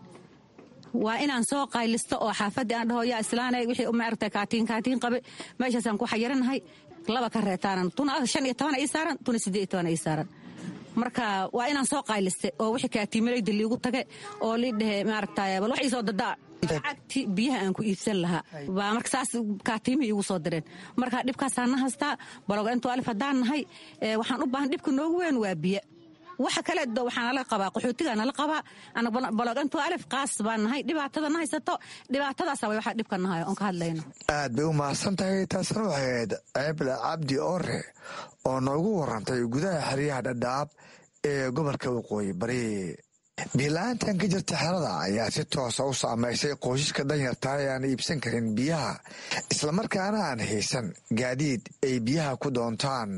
[SPEAKER 12] waa inaan soo qaylisto oo xaafadii aan dhaho yaa islaanay wixii maaragtay kaatiin kaatiin qabe meeshaasaan ku xayiranahay laba ka reetaanan tuna shan iyo toban ii saaran tuna siddeed iyo toban ii saaran marka waa inaan soo qayliste oo wixii kaatiimalayda liigu tage oo lii dhehe maaragtay bal wax iisoo dadaa lacagti biyaha aan ku iibsan lahaa baa marka saas kaatiimii iigu soo direen marka dhibkaasaan na haystaa baloga intuu alif haddaan nahay waxaan u baahan dhibka noogu weyn waa biyo waxa kale waxaa nala qabaa qaxootigaa nala qabaa balogantu alif qaas baan nahay dhibaatada na haysato dhibaatadaasa way waxa dhibka nahay oon ka hadlayno
[SPEAKER 10] aad bay u mahadsan tahay taasna waxay ahayd ceebla cabdi ore oo noogu warantay gudaha xeryaha dhadhaab ee gobolka waqooyi bari biila-aantan ka jirta xerada ayaa si toosa u saamaysay qoysaska danyarta ee aan iibsan karin biyaha islamarkaana aan haysan gaadiid ay biyaha ku doontaan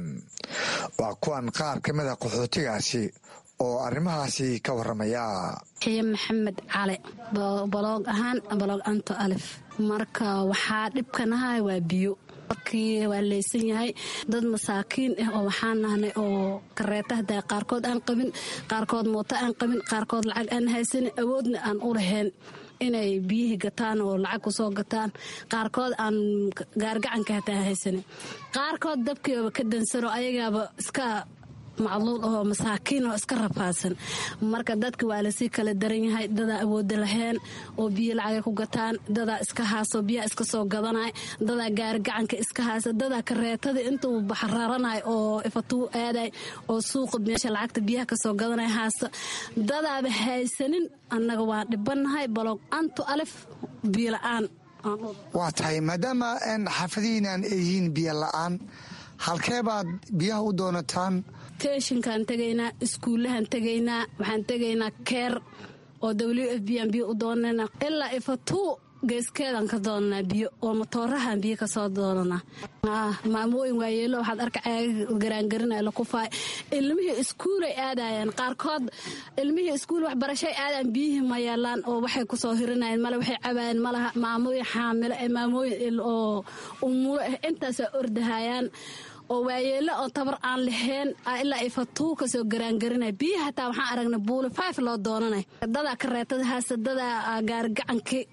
[SPEAKER 10] waa kuwan qaar ka mida qaxootigaasi oo arrimahaasi ka warramaya
[SPEAKER 13] xiye maxamed cali baloog ahaan baloog anto alif marka waxaa dhibkanahay waa biyo markii waa leysan yahay dad masaakiin ah oo waxaan nahnay oo kareeta hadaa qaarkood aan qabin qaarkood mooto aan qabin qaarkood lacag aan haysanin awoodna aan u lahayn inay biyihii gataan oo lacag kusoo gataan qaarkood aan gaargacanka hataa haysanin qaarkood dabkiiba ka dansano ayagaaba iska macluul ahoo masaakiin oo iska rafaadsan marka dadka waa lasii kala daran yahay dadaa awooda lahayn oo biyo lacagay ku gataan dadaa iska haaso biyaha iska soo gadanay dadaa gaarigacanka iska haasa dadaa kareetada intuu baxraaranay oo ifatuu aaday oo suuqa meesha lacagta biyaha kasoo gadanay haasta dadaaba haysanin annaga waa dhibanahay baloog antu alif biyo la-aan
[SPEAKER 10] waa tahay maadaama xaafadihiinaan yihiin biyo la-aan halkee baad biyaha u doonataan
[SPEAKER 13] teshinkaan tegaynaa iskuullahaan tegaynaa waxaan tegaynaa keer oo w f b aan biyo u doonana ilaa ifatuu geeskeedaan ka doonanaa biyo oo matoorahaan biyo kasoo doonanaa maamooyin waayeelo waxaad arka caaga garaangarinaya lakufaay ilmihii iskuulay aadayaan qaarkood ilmihii iskuul waxbarashay aadaan biyihii ma yeelaan oo waxay kusoo hirinayeen male waxay cabaayeen malaha maamooyin xaamilo ee maamooyin oo umulo ah intaasoo ordahayaan oo waayeelo oo tabar aan lahayn ilaa ifatuu kasoo garaangarinay biyaha hataa waxaan aragna buuli five loo doonanay dadaa kareetada haasta dadaa gaarigacankii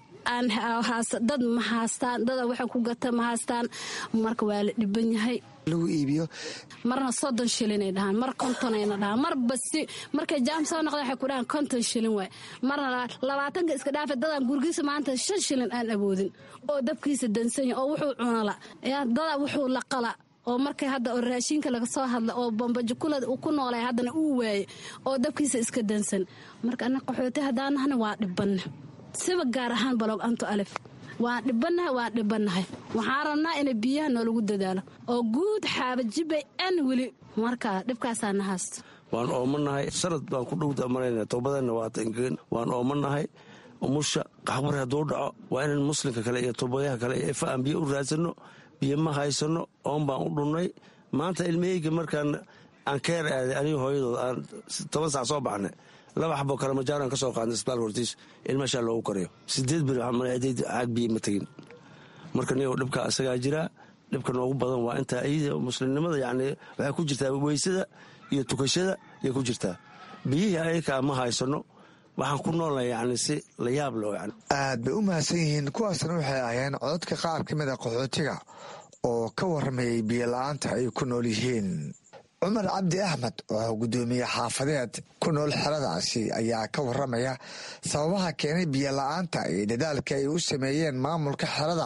[SPEAKER 13] dad ma haastaan dada waxa ku gata ma haastaan marka waa la dhiban yahay
[SPEAKER 10] lagu iibiyo
[SPEAKER 13] marna soddon shilinay dhahaan mar kontonayna dhahaan mar basi markay jaam soo noqda waxay ku dhahaan konton shilin waay marna labaatanka iska dhaafa dadaan gurgiisa maanta shan shilin aan awoodin oo dabkiisa dansanya oo wuxuu cunala dadaa wuxuu laqala oo markay hadda oo raashinka laga soo hadla oo bambajukulada uu ku noolay haddana uu waaye oo dabkiisa iska dansan marka ana qaxooti haddaanahna waa dhibanna siba gaar ahaan baloog anto alif waan dhibanahay waan dhibanahay waxaan rabnaa ina biyaha noolagu dadaalo oo guud xaabajibay an weli marka dhibkaasaa na haysto
[SPEAKER 14] waan oomanahay sanad baan ku dhowda marayna toobadeenna waa tangeen waan oomanahay umusha qaxbari hadduu dhaco waa inaan muslimka kale iyo toobayaha kale iyo ifa aan biyo u raadsanno biyo ma haysano oon baan u dhunnay maanta ilmaheyga markaan aan keer aaday aniga hooyadood aan toban sac soo baxnay laba xaboo kale majaaran ka soo qaadnay isbitaal hortiis ilmashaa loogu karayo sideed beri caag biyo ma tegin marka nigo dhibka isagaa jiraa dhibka noogu badan waa intaa iyada muslimnimada yani waxay ku jirtaa weysada iyo tukashada ayay ku jirtaa biyihii ayakaa ma haysano waxaan ku noolnahay yani si la yaab leh yani
[SPEAKER 10] aad bay u mahadsan yihiin kuwaasna waxay ahayeen cododka qaar ka mid a qaxootiga oo ka warramayay biyola-aanta ay ku nool yihiin cumar cabdi axmed oo guddoomiye xaafadeed ku nool xeradaasi ayaa ka warramaya sababaha keenay biyola-aanta iyo dadaalka ay u sameeyeen maamulka xerada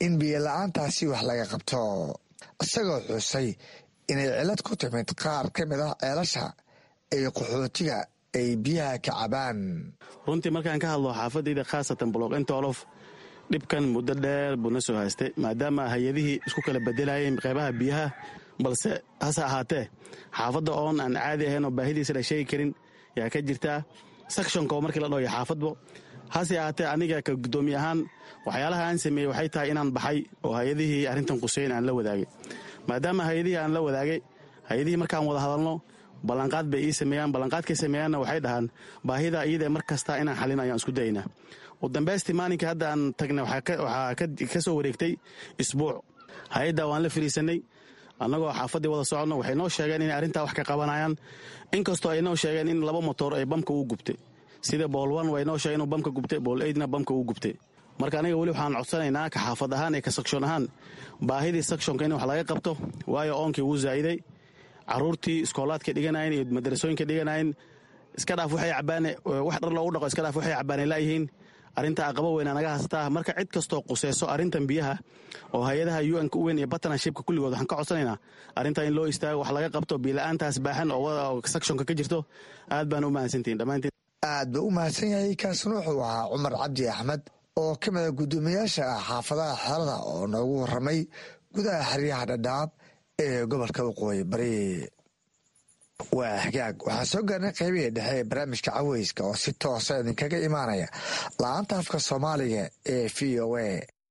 [SPEAKER 10] in biyola-aantaasi wax laga qabto isagoo xusay inay cilad ku timid qaar ka mid ah ceelasha ay qaxootiga ay biyaha ka cabaan
[SPEAKER 15] runtii markaan ka hadlo xaafadayda khaasatan bloq intolof dhibkan muddo dheer buu na soo haystay maadaama hay-adihii isku kala bedelayeen qeybaha biyaha balse hase ahaatee xaafadda oon aan caadi ahayn oo baahidiisa la sheegi karin yaa ka jirtaa sakshonka oo markii la dhooya xaafadbo hase ahaatee aniga ka guddoomiye ahaan waxyaalaha aan sameeyey waxay tahay inaan baxay oo hay-adihii arrintan quseyn aan la wadaagay maadaama hay-adihii aan la wadaagay hay-adihii markaan wada hadalno ballanqaad bay ii sameeyaan ballanqaadkay sameeyaanna waxay dhahaan baahida iyadae mar kasta inaan xalin ayaan isku dayaynaa u dambaystii maalinkai hadda aan tagnay waxaa ka soo wareegtay isbuuc hay-adda waan la fariisanay annagoo xaafaddii wada soconno waxay noo sheegeen inay arrintaa wax ka qabanayaan inkastoo ay noo sheegeen in laba motoor ay bamka uu gubtay sida boolwan way noo sheegeen inuu bamka gubtay bool eydna bamka uu gubtay marka aniga weli waxaan codsanaynaa ka xaafad ahaan iyo ka sakshoon ahaan baahidii sakshonka in wax laga qabto waayo oonkii wuu zaa'iday caruurtii iskoolaadka dhiganayen iyo madarasooyinka dhiganayen iska dhaaf waxay cabaane wax dhar loogu dhaqo iska dhaaf waxay cabaane laayihiin arrinta aqabo weynaa naga haystaa marka cid kastoo quseyso arrintan biyaha oo hay-adaha un-ka u weyn iyo bartnershipka kulligood waxaan ka codsanaynaa arrintaa in loo istaago wax laga qabto biila-aantaas baaxan oo sakshonka ka jirto aad baan u mahadsantihin dhammaantiin
[SPEAKER 10] aad buu u mahadsan yahay kaasina wuxuu ahaa cumar cabdi axmed oo ka mida guddoomiyaasha ah xaafadaha xeelada oo noogu warramay gudaha xeryaha dhadhaab ee gobolka waqooyi bari waa hagaag waxaan soo gaarnay qaybihii dhexe ee barnaamijka caweyska oo si toosa idinkaga imaanaya la-aanta afka soomaaliga ee v o a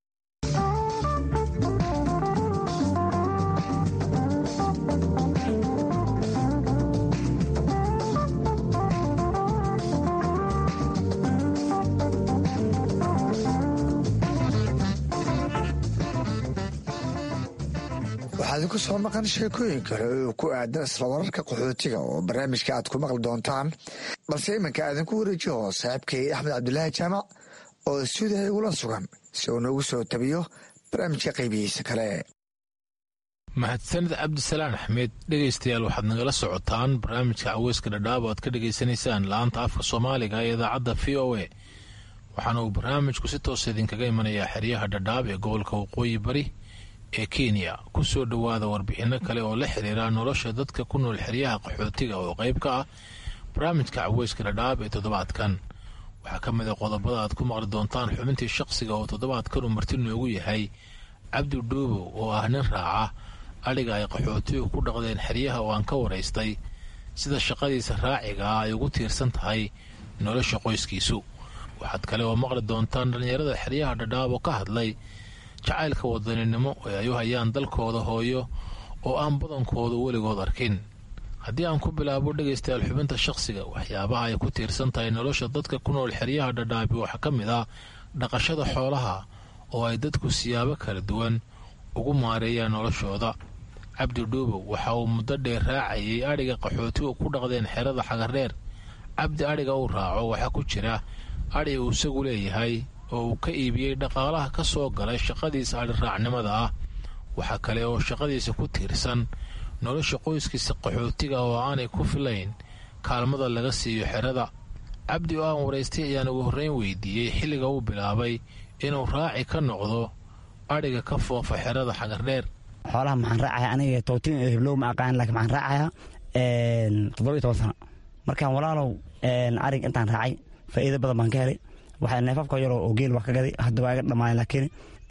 [SPEAKER 10] waxaa idinku soo maqan sheekooyin kale oo ku aadan isla wararka qaxootiga oo barnaamijka aad ku maqli doontaan balse iminka aadinku wareejiyo saaxiibkay axmed cabdulaahi jaamac oo stuudiha igula sugan si uu noogu soo tabiyo barnaamijka qaybihiisa kale
[SPEAKER 16] mahadsanid cabdisalaan axmed dhegaystayaal waxaad nagala socotaan barnaamijka caweyska dhadhaab o aad ka dhegaysanaysaan la-aanta afka soomaaliga ee idaacadda v o a waxaana uu barnaamijku si toosa idinkaga imanayaa xeryaha dhadhaab ee gobolka waqooyi bari ee kenya ku soo dhowaada warbixinno kale oo la xiriira nolosha dadka ku nool xeryaha qaxootiga oo qayb ka ah barnaamijka caweyska dhadhaab ee toddobaadkan waxaa ka mid a qodobada aad ku maqli doontaan xubintii shaqsiga oo toddobaadkan uu marti noogu yahay cabdi dhuubow oo ah nin raaca adhiga ay qaxootigu ku dhaqdeen xeryaha oo aan ka waraystay sida shaqadiisa raaciga ah ay ugu tiirsan tahay nolosha qoyskiisu waxaad kale oo maqli doontaan dhallinyarada xeryaha dhadhaab oo ka hadlay jacaylka wadaninimo ee ay u hayaan dalkooda hooyo oo aan badankooda weligood arkin haddii aan ku bilaabo dhegaystayaal xubinta shaqsiga waxyaabaha ay ku tiirsan tahay nolosha dadka ku nool xeryaha dhadhaabi waxaa ka mid ah dhaqashada xoolaha oo ay dadku siyaabo kala duwan ugu maareeyaan noloshooda cabdi dhuubow waxa uu muddo dheer raacayay adhiga qaxootigu ku dhaqdeen xerada xagareer cabdi adhiga uu raaco waxaa ku jira adhi uu isagu leeyahay oo uu ka iibiyey dhaqaalaha ka soo galay shaqadiisa adhiraacnimada ah waxaa kale oo shaqadiisa ku tiirsan nolosha qoyskiisa qaxootiga oo aanay ku filayn kaalmada laga siiyo xerada cabdi oo aan waraystay ayaan ugu horreyn weydiiyey xilliga uu bilaabay inuu raaci ka noqdo adhiga ka foofa xerada xagardheer
[SPEAKER 17] xoolaha maxaan raacaya aniga tootin heblow ma aqaan laakiin maxaan raacaya toddoba iyo toban sano markaan walaalow arig intaan raacay faa'iido badan baan ka helay waxaa neefafka yaroo oo geel wax ka gaday hadda waa iga dhamaaday laakiin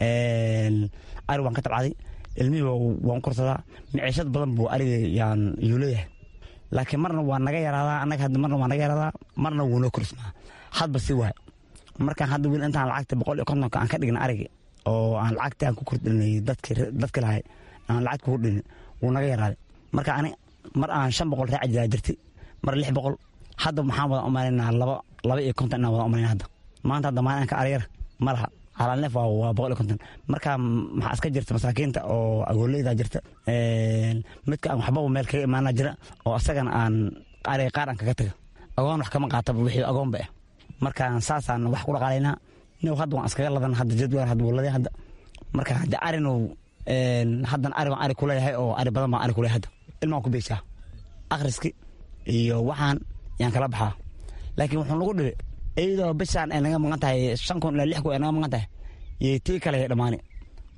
[SPEAKER 17] ari waan ka tabcaday ilmihii waan korsadaa miciishad badan buu ariga yaan yuu leeyahay laakiin marna waa naga yaraadaa annaga hadda marna waa naga yaraadaa marna wuu noo korsmaa hadba si waay markaan hadda wiil intaan lacagta boqol iyo kontonka aan ka dhigna arigi oo aan lacagta aan ku kordhinay dadki lahay aan lacagta ku dhinin wuu naga yaraaday marka ani mar aan shan boqol raaci jiraa jirtay mar lix boqol hadda maxaan wada umalaynaa laba laba iyo konton inaan wada umalayna hadda maanta hadda maalinka aryar ma laha calaalneef waa boqol iyo konton marka maxaa iska jirta masaakiinta oo agooleyda jirta midka aan waxbaba meel kaga imaana jira oo asagana aan ariga qaar aan kaga taga agoon wax kama qaataba wixii agoonba ah markaan saasaan wax ku dhaqaalaynaa nin hadda waan iskaga ladan hadda jadwal hadda wuu laday hadda marka hadda arinu haddan ari waan ari kuleeyahay oo ari badan baan ari kuleeyahay hadda ilmaan ku beeshaa akhriski iyo waxaan yaan kala baxaa laakiin wuxuu nagu dhibi iyadoo bishaan ay naga maqan tahay shan kun ilaa lix kun ay naga maqan tahay iyo tii kale ay dhammaani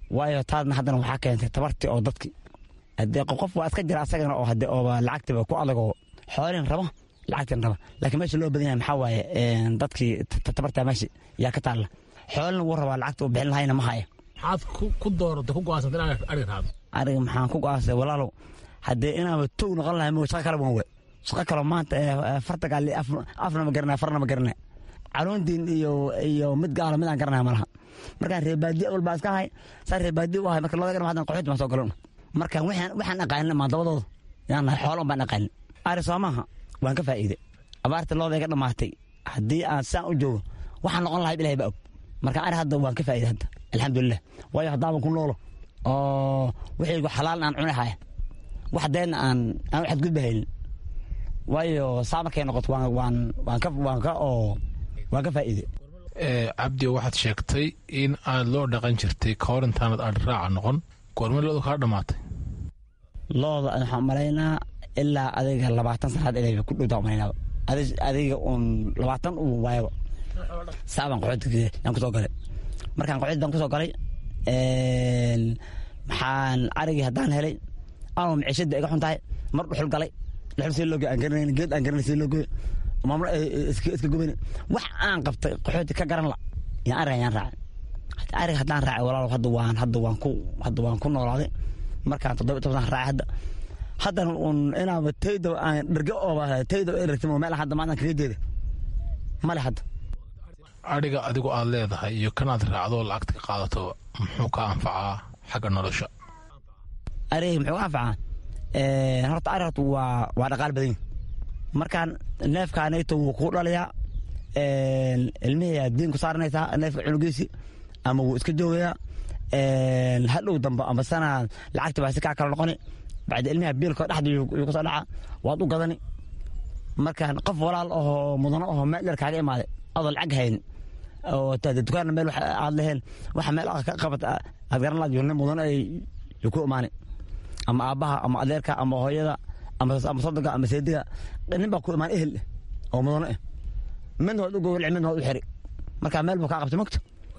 [SPEAKER 17] waayo taadna haddana waxaa keentay tabartii oo dadki hadee qof waa iska jira asagana oo hade ooba lacagtiba ku adagoo xoolin raba lacagtin raba laakiin meesha loo badan yahay maxaa waaye dadkii tabartaa meesha yaa ka taalla xoolina wuu rabaa lacagta uu bixin lahayna ma haya
[SPEAKER 16] maxaad ku dooratay ku go'aansantay inaad ariga raado
[SPEAKER 17] ariga maxaan ku go'aansay walaalow haddee inaaba tow noqon lahay mo shaqa kale wan we shaqa kale maanta farta gaali afna ma garanaya farna ma garanaya caluuntiin iyo iyo mid gaala mid aan garanaya malaha markaan reebaadiya awal baa iska ahay saa reebaadiya u ahay marka looda garan hadan qaxooti baan soo galan marka waxaan waxaan aqaanin maandabadooda yaan nahay xoolon baan aqaanin ari soo maaha waan ka faa'iide abaarta looda iga dhammaatay haddii aan saan u joogo waxaan noqon lahay ilahay baa og marka ari hadda waan ka faa'iide hadda alxamdulilah waayo haddaaban ku noolo oo wixaygu xalaal aan cuni haya wax deenna aan aan u xadgudba haynin waayo saa markay noqoto waan waan waan ka waan ka oo waan ka faa'iide
[SPEAKER 16] cabdi waxaad sheegtay in aad loo dhaqan jirtay ka hor intaanad adhi raaca noqon goorma looda kaa dhammaatay
[SPEAKER 17] looda waxaan malaynaa ilaa adiga labaatan sanaad inay ku dhowtaa malaynaa adiga uun labaatan uu waayaba saabaan qaxoodka yaan kusoo galay markaan qaxood baan kusoo galay maxaan arigii haddaan helay anoo miciishada iga xun tahay mar dhuxul galay dhuxul see loogoy aan garanayn geed aan garanay see loogoy maamul iska gubayn wax aan qabtay qaxooti ka garan la yaan ariga yaan raacay ariga haddaan raacay walaal hadda waan hadda waan ku hadda waan ku noolaaday markaan toddoba toban raacay hadda haddana un inaaba tayda aan dherge ooba tayda eragtimo meel hadda maadan kaga jeeda male hadda
[SPEAKER 16] adhiga adigu aad leedahay iyo kan aad raacdo lacagta ka qaadato muxuu ka anfacaa xagga nolosha
[SPEAKER 17] ariga muxuu ka anfacaa horta ari horta waa waa dhaqaal badan markaan neefkaanayto wuu kuu dhalayaa ilmihii aad diin ku saaranaysaa neefka cunugiisi ama wuu iska joogayaa hadhow dambe ama sana lacagta baa si kaa kala noqoni bacdi ilmiha biilko dhexda yuu kusoo dhaca waad u gadani markaan qof walaal ahoo mudano ahoo meel dheer kaaga imaaday adoo lacag haynin oo dukaanna meel aad leheen waxa meel ka qabat aad garan laad nin mudano ay ku imaani ama aabbaha ama adeerka ama hooyada ama sodoga ama seediga nin baa ku imaan ehel oo mudano eh midna waad u gowraci midna waad u xiri markaa meel buu kaa qabtay mogta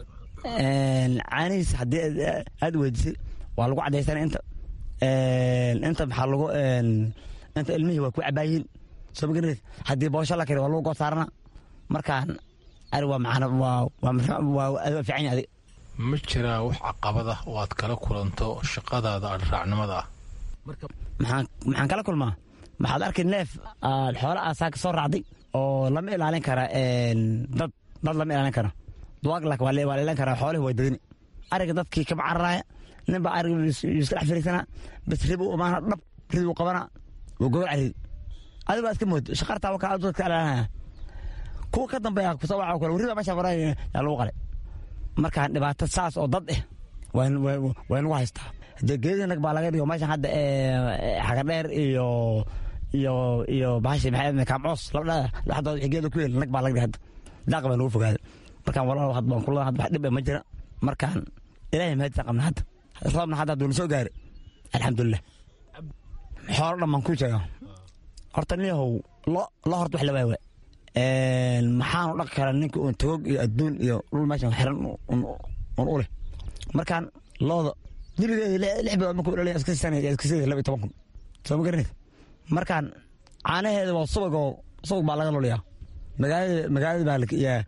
[SPEAKER 17] caanihiis haddii aad weydisay waa lagu cadaysana inta inta maxaa lagu inta ilmihii waa ku cabaayiin soo magareed haddii boosho la kari waa lagu goor saarana markaan ari waa macana waa waa fiican yahay adig
[SPEAKER 16] ma jiraa wax caqabada oo aad kala kulanto shaqadaada adhraacnimada ah
[SPEAKER 17] maxaan maxaan kala kulmaa maxaad arkay neef aad xoola aasaa ka soo raacday oo lama ilaalin kara dad dad lama ilaalin kara duwaag lak waa la ilaalin karaa xoolihi way dadini ariga dadkii kama cararaaya nin baa ariga yuu iska dhex firiisanaa bas rib u imaana dhab rid uu qabana wuu gobol carid adi baa iska mood shaqartaa wakaa dadka ilaalinaya kuwa ka dambeeya kusoo waca kale warriba meesha waraa yaa lagu qalay markaan dhibaato saas oo dad eh waa nagu haystaa dee geedii nag baa laga dhigo meeshan hadda xagadheer iyo iyo iyo bahashi maxay kaamcoos labadha laxdood wixii geeda ku yeel nag baa laga dhigay hadda daaq baa nagu fogaaday markaan walaal had baan kula had wax dhib ma jira markaan ilaahay mahadisa qabna hadda roobna hadda hadduu na soo gaaray alxamdulilah xoolo dhan baan ku sheegaa horta niyahow lo lo horta wax la waay waay maxaanu dhaqi karaa ninka uun tagoog iyo adduun iyo dhul meeshan xiran un u leh markaan looda diligeeda lix bilood markuu dhalay iska sana iska sida laba iyo toban kun soo ma garanaysa markaan caanaheeda waa subagoo subag baa laga loliyaa magaalada magaalada baa yaa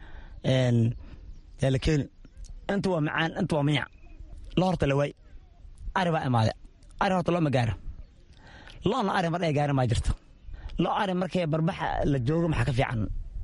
[SPEAKER 17] yaa la keeni inta waa macaan inta waa miyac lo horta la waay ari baa imaade ari horta loo ma gaara loona ari mar ay gaarin maa jirta lo ari markay barbaxa la joogo maxaa ka fiican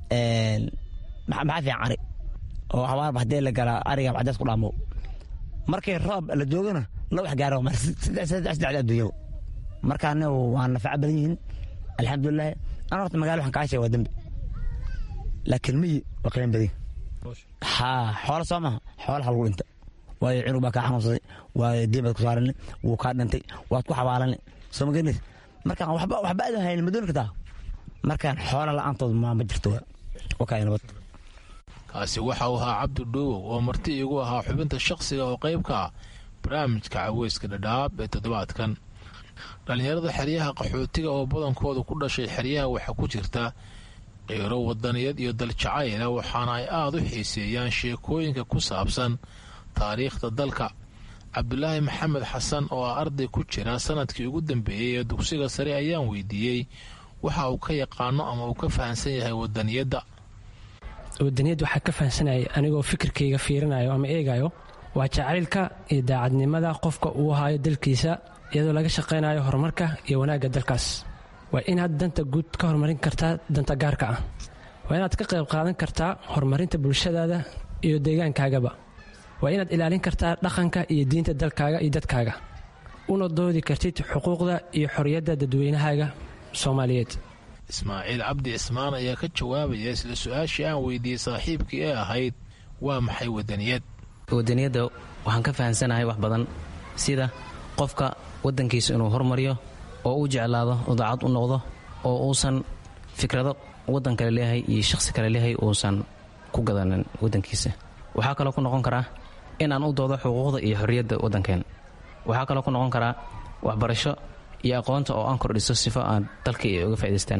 [SPEAKER 17] maxaa fiican ari oo habaarba haddii la galaa ariga cadees ku dhaamo markay roob la joogona lo wax gaaro saddex saddex adduunyada markaana waa nafaco badan yihiin alxamdulilah ana horta magaalo waxaan kaa sheega waa dembi laakiin miyi waa qiimo badan haa xoola soo maha xoolaha lagu dhinta waayo cunug baa kaa xanuunsaday waayo diin baad ku saarani wuu kaa dhintay waad ku xabaalani soo ma garanaysa markaan waxba waxba aadan haynin ma dooni kartaa markaan xoola la-aantood ma ma jirto wakaa nabad
[SPEAKER 16] kaasi waxa uu ahaa cabdi dhuuwow oo marti iigu ahaa xubinta shakhsiga oo qayb ka ah barnaamijka caweyska dhadhaab ee toddobaadkan dhallinyarada xeryaha qaxootiga oo badankooda ku dhashay xeryaha waxaa ku jirta qiiro wadaniyad iyo daljacayla waxaana ay aada u xiiseeyaan sheekooyinka ku saabsan taariikhda dalka cabdulaahi maxamed xasan oo ah arday ku jira sanadkii ugu dambeeyey ee dugsiga sare ayaan weydiiyey waxa uu ka yaqaano ama uu ka fahamsan yahay wadaniyadda
[SPEAKER 18] wadaniyadda waxaa ka fahamsanayay anigoo fikirkayga fiirinayo ama eegayo waa jacaylka iyo daacadnimada qofka uu hayo dalkiisa iyadoo laga shaqaynayo horumarka iyo wanaagga dalkaas waa inaad danta guud ka horumarin kartaa danta gaarka ah waa inaad ka qayb qaadan kartaa horumarinta bulshadaada iyo deegaankaagaba waa inaad ilaalin kartaa dhaqanka iyo diinta dalkaaga iyo dadkaaga una doodi kartid xuquuqda iyo xorriyadda dadweynahaaga soomaaliyeed
[SPEAKER 16] ismaaciil cabdi cismaan ayaa ka jawaabaya isla su-aashii aan weydiiyey saaxiibkii ee ahayd waa maxay wadaniyad
[SPEAKER 19] wadaniyadda waxaan ka fahamsanahay wax badan sida qofka waddankiisa inuu hormariyo oo u jeclaado oo daacad u noqdo oo uusan fikrado waddan kale leeyahay iyo shakhsi kale leeyahay uusan ku gadanin waddankiisa waxaa kaloo ku noqon karaa in aan u doodo xuquuqda iyo xorriyadda waddankeen waxaa kaloo ku noqon karaa waxbarasho iyo aqoonta oo aan kordhiso sifo aan dalka ay uga faa'idaystaan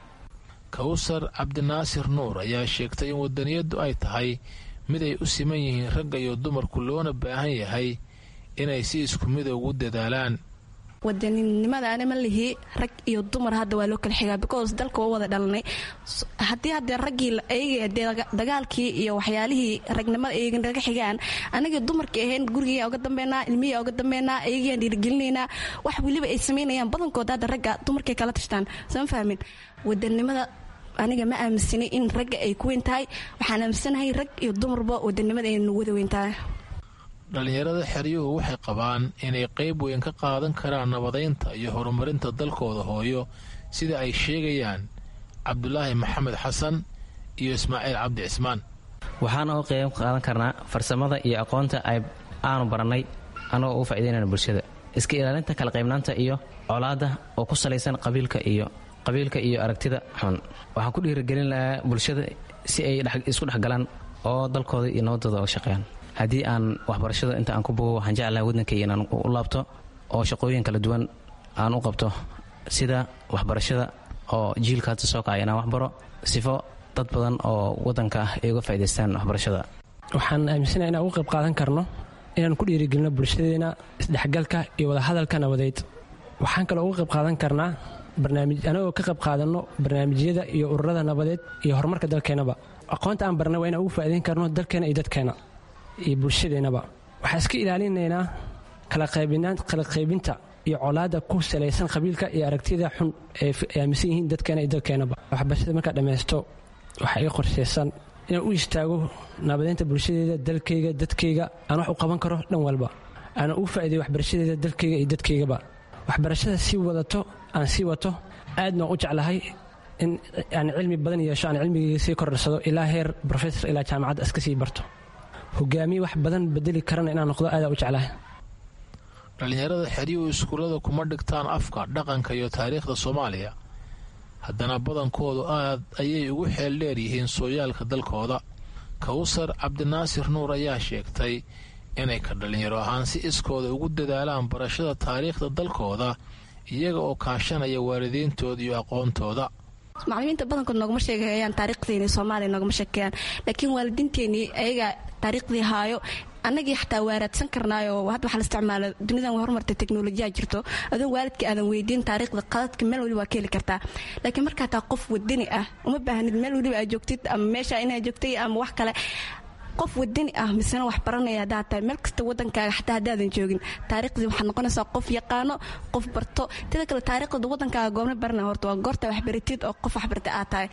[SPEAKER 16] kawsar cabdinaasir nuur ayaa sheegtay in wadaniyaddu ay tahay mid ay u siman yihiin ragga iyo dumarku loona baahan yahay inay si isku mida ugu dadaalaan
[SPEAKER 20] wadaninimada anima lihi rag iyo dumar hadda waa loo kala xigaa because dalka waa wada dhalanay haddii haddee raggii eega dagaalkii iyo waxyaalihii ragnimada eega naga xigaan anagii dumarkii ahayn gurigiiyaa uga dambeynaa ilmihii uga dambeynaa eegayaan dhiirigelinaynaa wax weliba ay samaynayaan badankood hadda ragga dumarkay kala tashtaan sama fahmin wadanimada aniga ma aaminsanay in ragga ay ku weyn tahay waxaan aaminsanahay rag iyo dumarba wadanimada ay nagu wada weyn tahay
[SPEAKER 16] dhallinyarada xeryuhu waxay qabaan inay qayb weyn ka qaadan karaan nabadaynta iyo horumarinta dalkooda hooyo sida ay sheegayaan cabdulaahi maxamed xasan iyo ismaaciil cabdi cismaan
[SPEAKER 19] waxaana u qayb qaadan karnaa farsamada iyo aqoonta aanu barannay annagoo ugu faa'idaynayna bulshada iska ilaalinta kala qaybnaanta iyo colaadda oo ku salaysan qabiilka iyo qabiilka iyo aragtida xun waxaan ku dhiirigelin lahaa bulshada si ay isku dhexgalaan oo dalkooda iyo nabadooda oga shaqeeyaan haddii aan waxbarashada inta aan ku bogo waxaan jeclaha waddankayga inaan u laabto oo shaqooyin kala duwan aan u qabto sida waxbarashada oo jiilka hadda soo kacay inaan waxbaro sifo dad badan oo waddanka ah ay uga faa'idaystaan waxbarashada
[SPEAKER 18] waxaan aaminsanaha inaan uga qayb qaadan karno inaan ku dhiirigelino bulshadeena isdhexgalka iyo wadahadalka nabadeed waxaan kaloo uga qayb qaadan karnaa anagoo ka qayb qaadanno barnaamijyada iyo ururada nabadeed iyo horumarka dalkeennaba aqoonta aan barnay waa inaan ugu faa'idayn karno dalkeena iyo dadkeena iyo bulshadeennaba waxaan iska ilaalinaynaa kala qaybinta iyo colaadda ku salaysan qabiilka iyo aragtida xun ee aaminsan yihiin dadkeena iyo dalkeennaba waxbarashada markaa dhammaysto waxaa ii qorshaysan inaan u istaago nabadeynta bulshadeeda dalkayga dadkayga aan wax u qaban karo dhan walba aanan ugu faa'iiday waxbarashadeeda dalkayga iyo dadkaygaba waxbarashada sii wadato aan sii wato aadna u jeclahay in aan cilmi badan yeesho aan cilmigayga sii kordharsado ilaa heer rofesor ilaa jaamacadda iska sii barto hogaamiye wax badan bedeli karana inaan noqdo aadaa u jeclahay
[SPEAKER 16] dhallinyarada xeryuhu iskuullada kuma dhigtaan afka dhaqanka iyo taariikhda soomaaliya haddana badankoodu aad ayay ugu xeel dheer yihiin sooyaalka dalkooda kawsar cabdinaasir nuur ayaa sheegtay inay ka dhallinyaro ahaan si iskooda ugu dadaalaan barashada taariikhda dalkooda iyaga oo kaashanaya waalidiintooda iyo aqoontooda
[SPEAKER 20] macalimiinta badankood noogama sheegayaan taariikhdeeni soomaaliya noogama sheekeeyaan laakiin waalidiinteenii ayaga taariikhdii haayo annagii xataa waaraadsan karnaayo hadda waxaa la isticmaala dunidan way horumartay teknolojiyaa jirto adoon waalidka aadan weydiin taariikhda qaladka meel waliba waa ka heli kartaa laakiin markaa taa qof wadani ah uma baahnid meel waliba aad joogtid ama meesha inaa joogtay ama wax kale qof wadani ah misena wax baranaya haddaa tahay meel kasta wadankaaga xataa haddaadan joogin taariikhdii waxaad noqonaysaa qof yaqaano qof barto teda kale taariikhda wadankaaga goobna baranaya horta waa goorta waxbaratid oo qof waxbartay aad tahay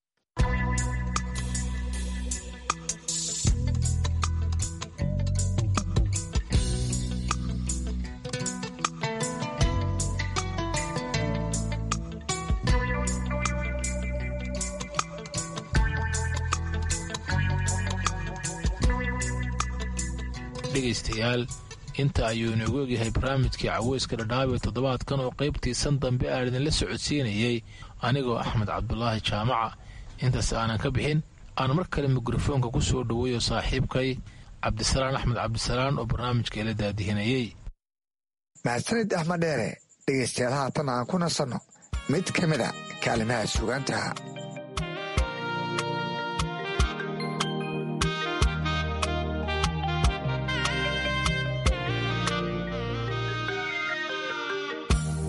[SPEAKER 16] dhegaystayaal inta ayuu inoogu egyahay barnaamijkii caweyska dhadhaab ee toddobaadkan oo qaybtiisan dambe aan idinla socodsiinayey anigoo axmed cabdulaahi jaamaca intaas aanan ka bixin aan mar kale mikrofoonka ku soo dhoweeyo saaxiibkay cabdisalaan axmed cabdisalaan oo barnaamijka ila daadihinayey
[SPEAKER 10] mahadsanid axmed dheere dhegaystayaal haatan aan ku nasanno mid ka mid a kaalimaha sugaantaha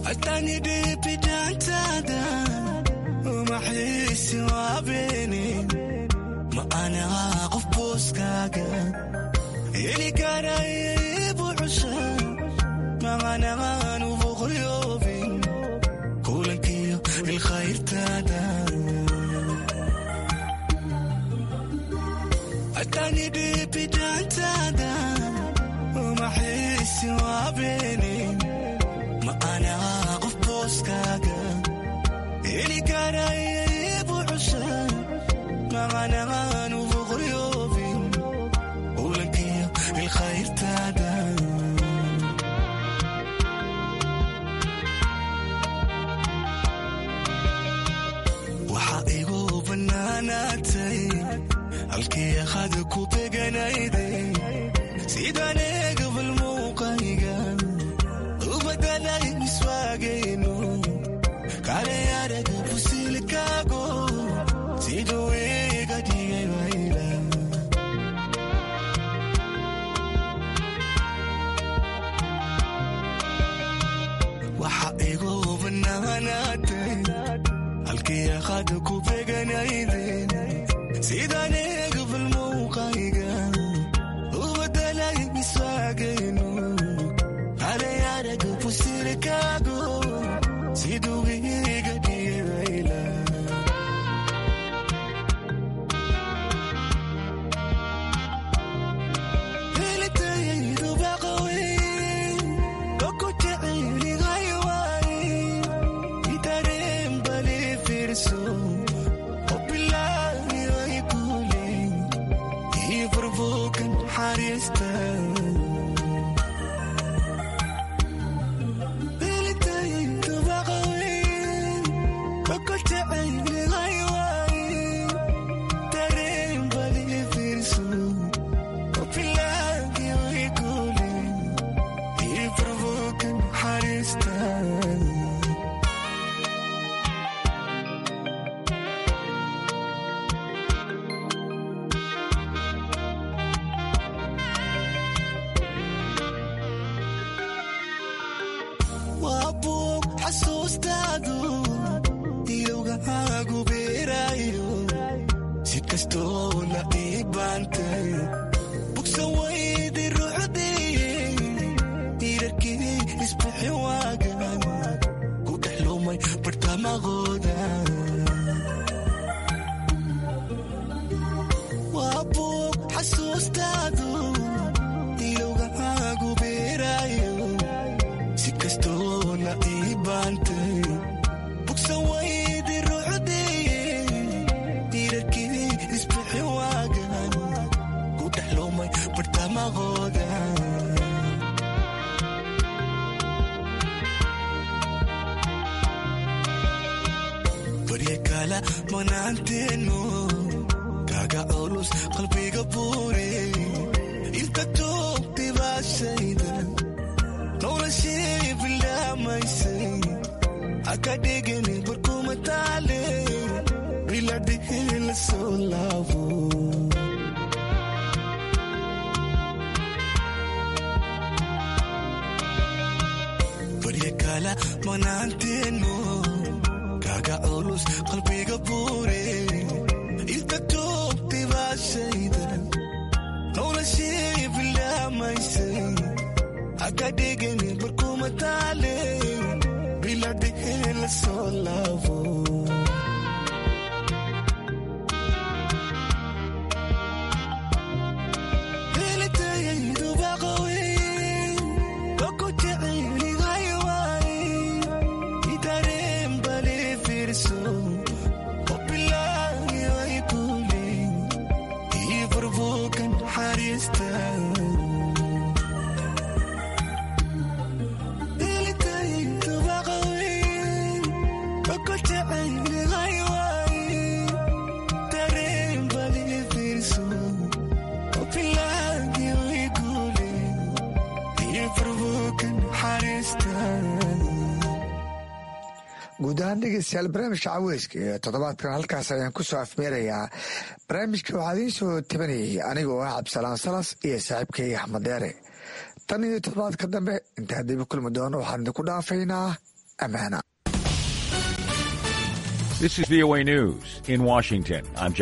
[SPEAKER 21] atanidhibidaantaada umaxiisi waabeene ma anaa qof booskaaga heli karaya ibu cusha maanaan uboqoyoobin kulankiyo ilkhayrtaada atanidhibidaantaada umaxiisi waabeene ma anaa qof booskaaga heli karaya ibu cusha maanaan uboqoyoobin kulankiyo ilkhayrtaada waxaa igu bannaanaatay halkii akhada ku beganayday sidaan eegabal muuqayga u badalay miswaagayno kale araga fusilkaago siduu iga dhigay wayla waxa igu bannaanaatay halkii akhada ku beganayday sidaan eegabal muuqayga u badalay miswaagayno kale araga fusilkaago siduu iga dhigay wayla helitayaydu baqawey oku jecelihay waay itareen bali fiirso obilaayoy kule ii furbuukan xariista helitayaydu baqawey oku jecelihay waay tareen bali fiirso obilaayoy kule ii furbuukan xariista waa buug xasuustaadu ilowgahaagu beeraayo si kastoo la ii baantay bugsa waydi rucdiye diirarkii isbixi waagan ku dhex lumay bartamaqooda waa buug xasuustaadu ilowgahaagu beeraayo si kastoo la ii baantay bugsa waydi rucdiye diirarkii isbixi waagan ku dhex lumay bartamaqooda barya kala manaanteenu kaga culus qalbiga buure inta toogtay baashayda noloshii bilaamaysay haka dhigani barkuma taale biladhihi la soo laabo barya kala manaanteenu kaga culus qalbiga buure inta toogtay baashayda noloshii bilaamaysay haka dhigani barkuma taale biladhihi la soo laabo helitayaydu baqawey oku jecelihay waay itareen bali fiirso obilaayoy kule ii furbuukan xariista helitayaydu baqawey oku jecelihay waay tareen bali fiirso obilaayoy kule ii furbuukan xariista
[SPEAKER 10] guud ahaan dhegeystayaal barnaamijka caweyska ee toddobaadkan halkaas ayaan ku soo afmeerayaa barnaamijka waxaa idiin soo tabanayay aniga oo ah cabdisalaan salas iyo saaxiibkay axmed deere tan iyo toddobaadka dambe intaan dibi kulmi doono waxaan idinku dhaafaynaa ammaana
[SPEAKER 3] This is VOA News in Washington. I'm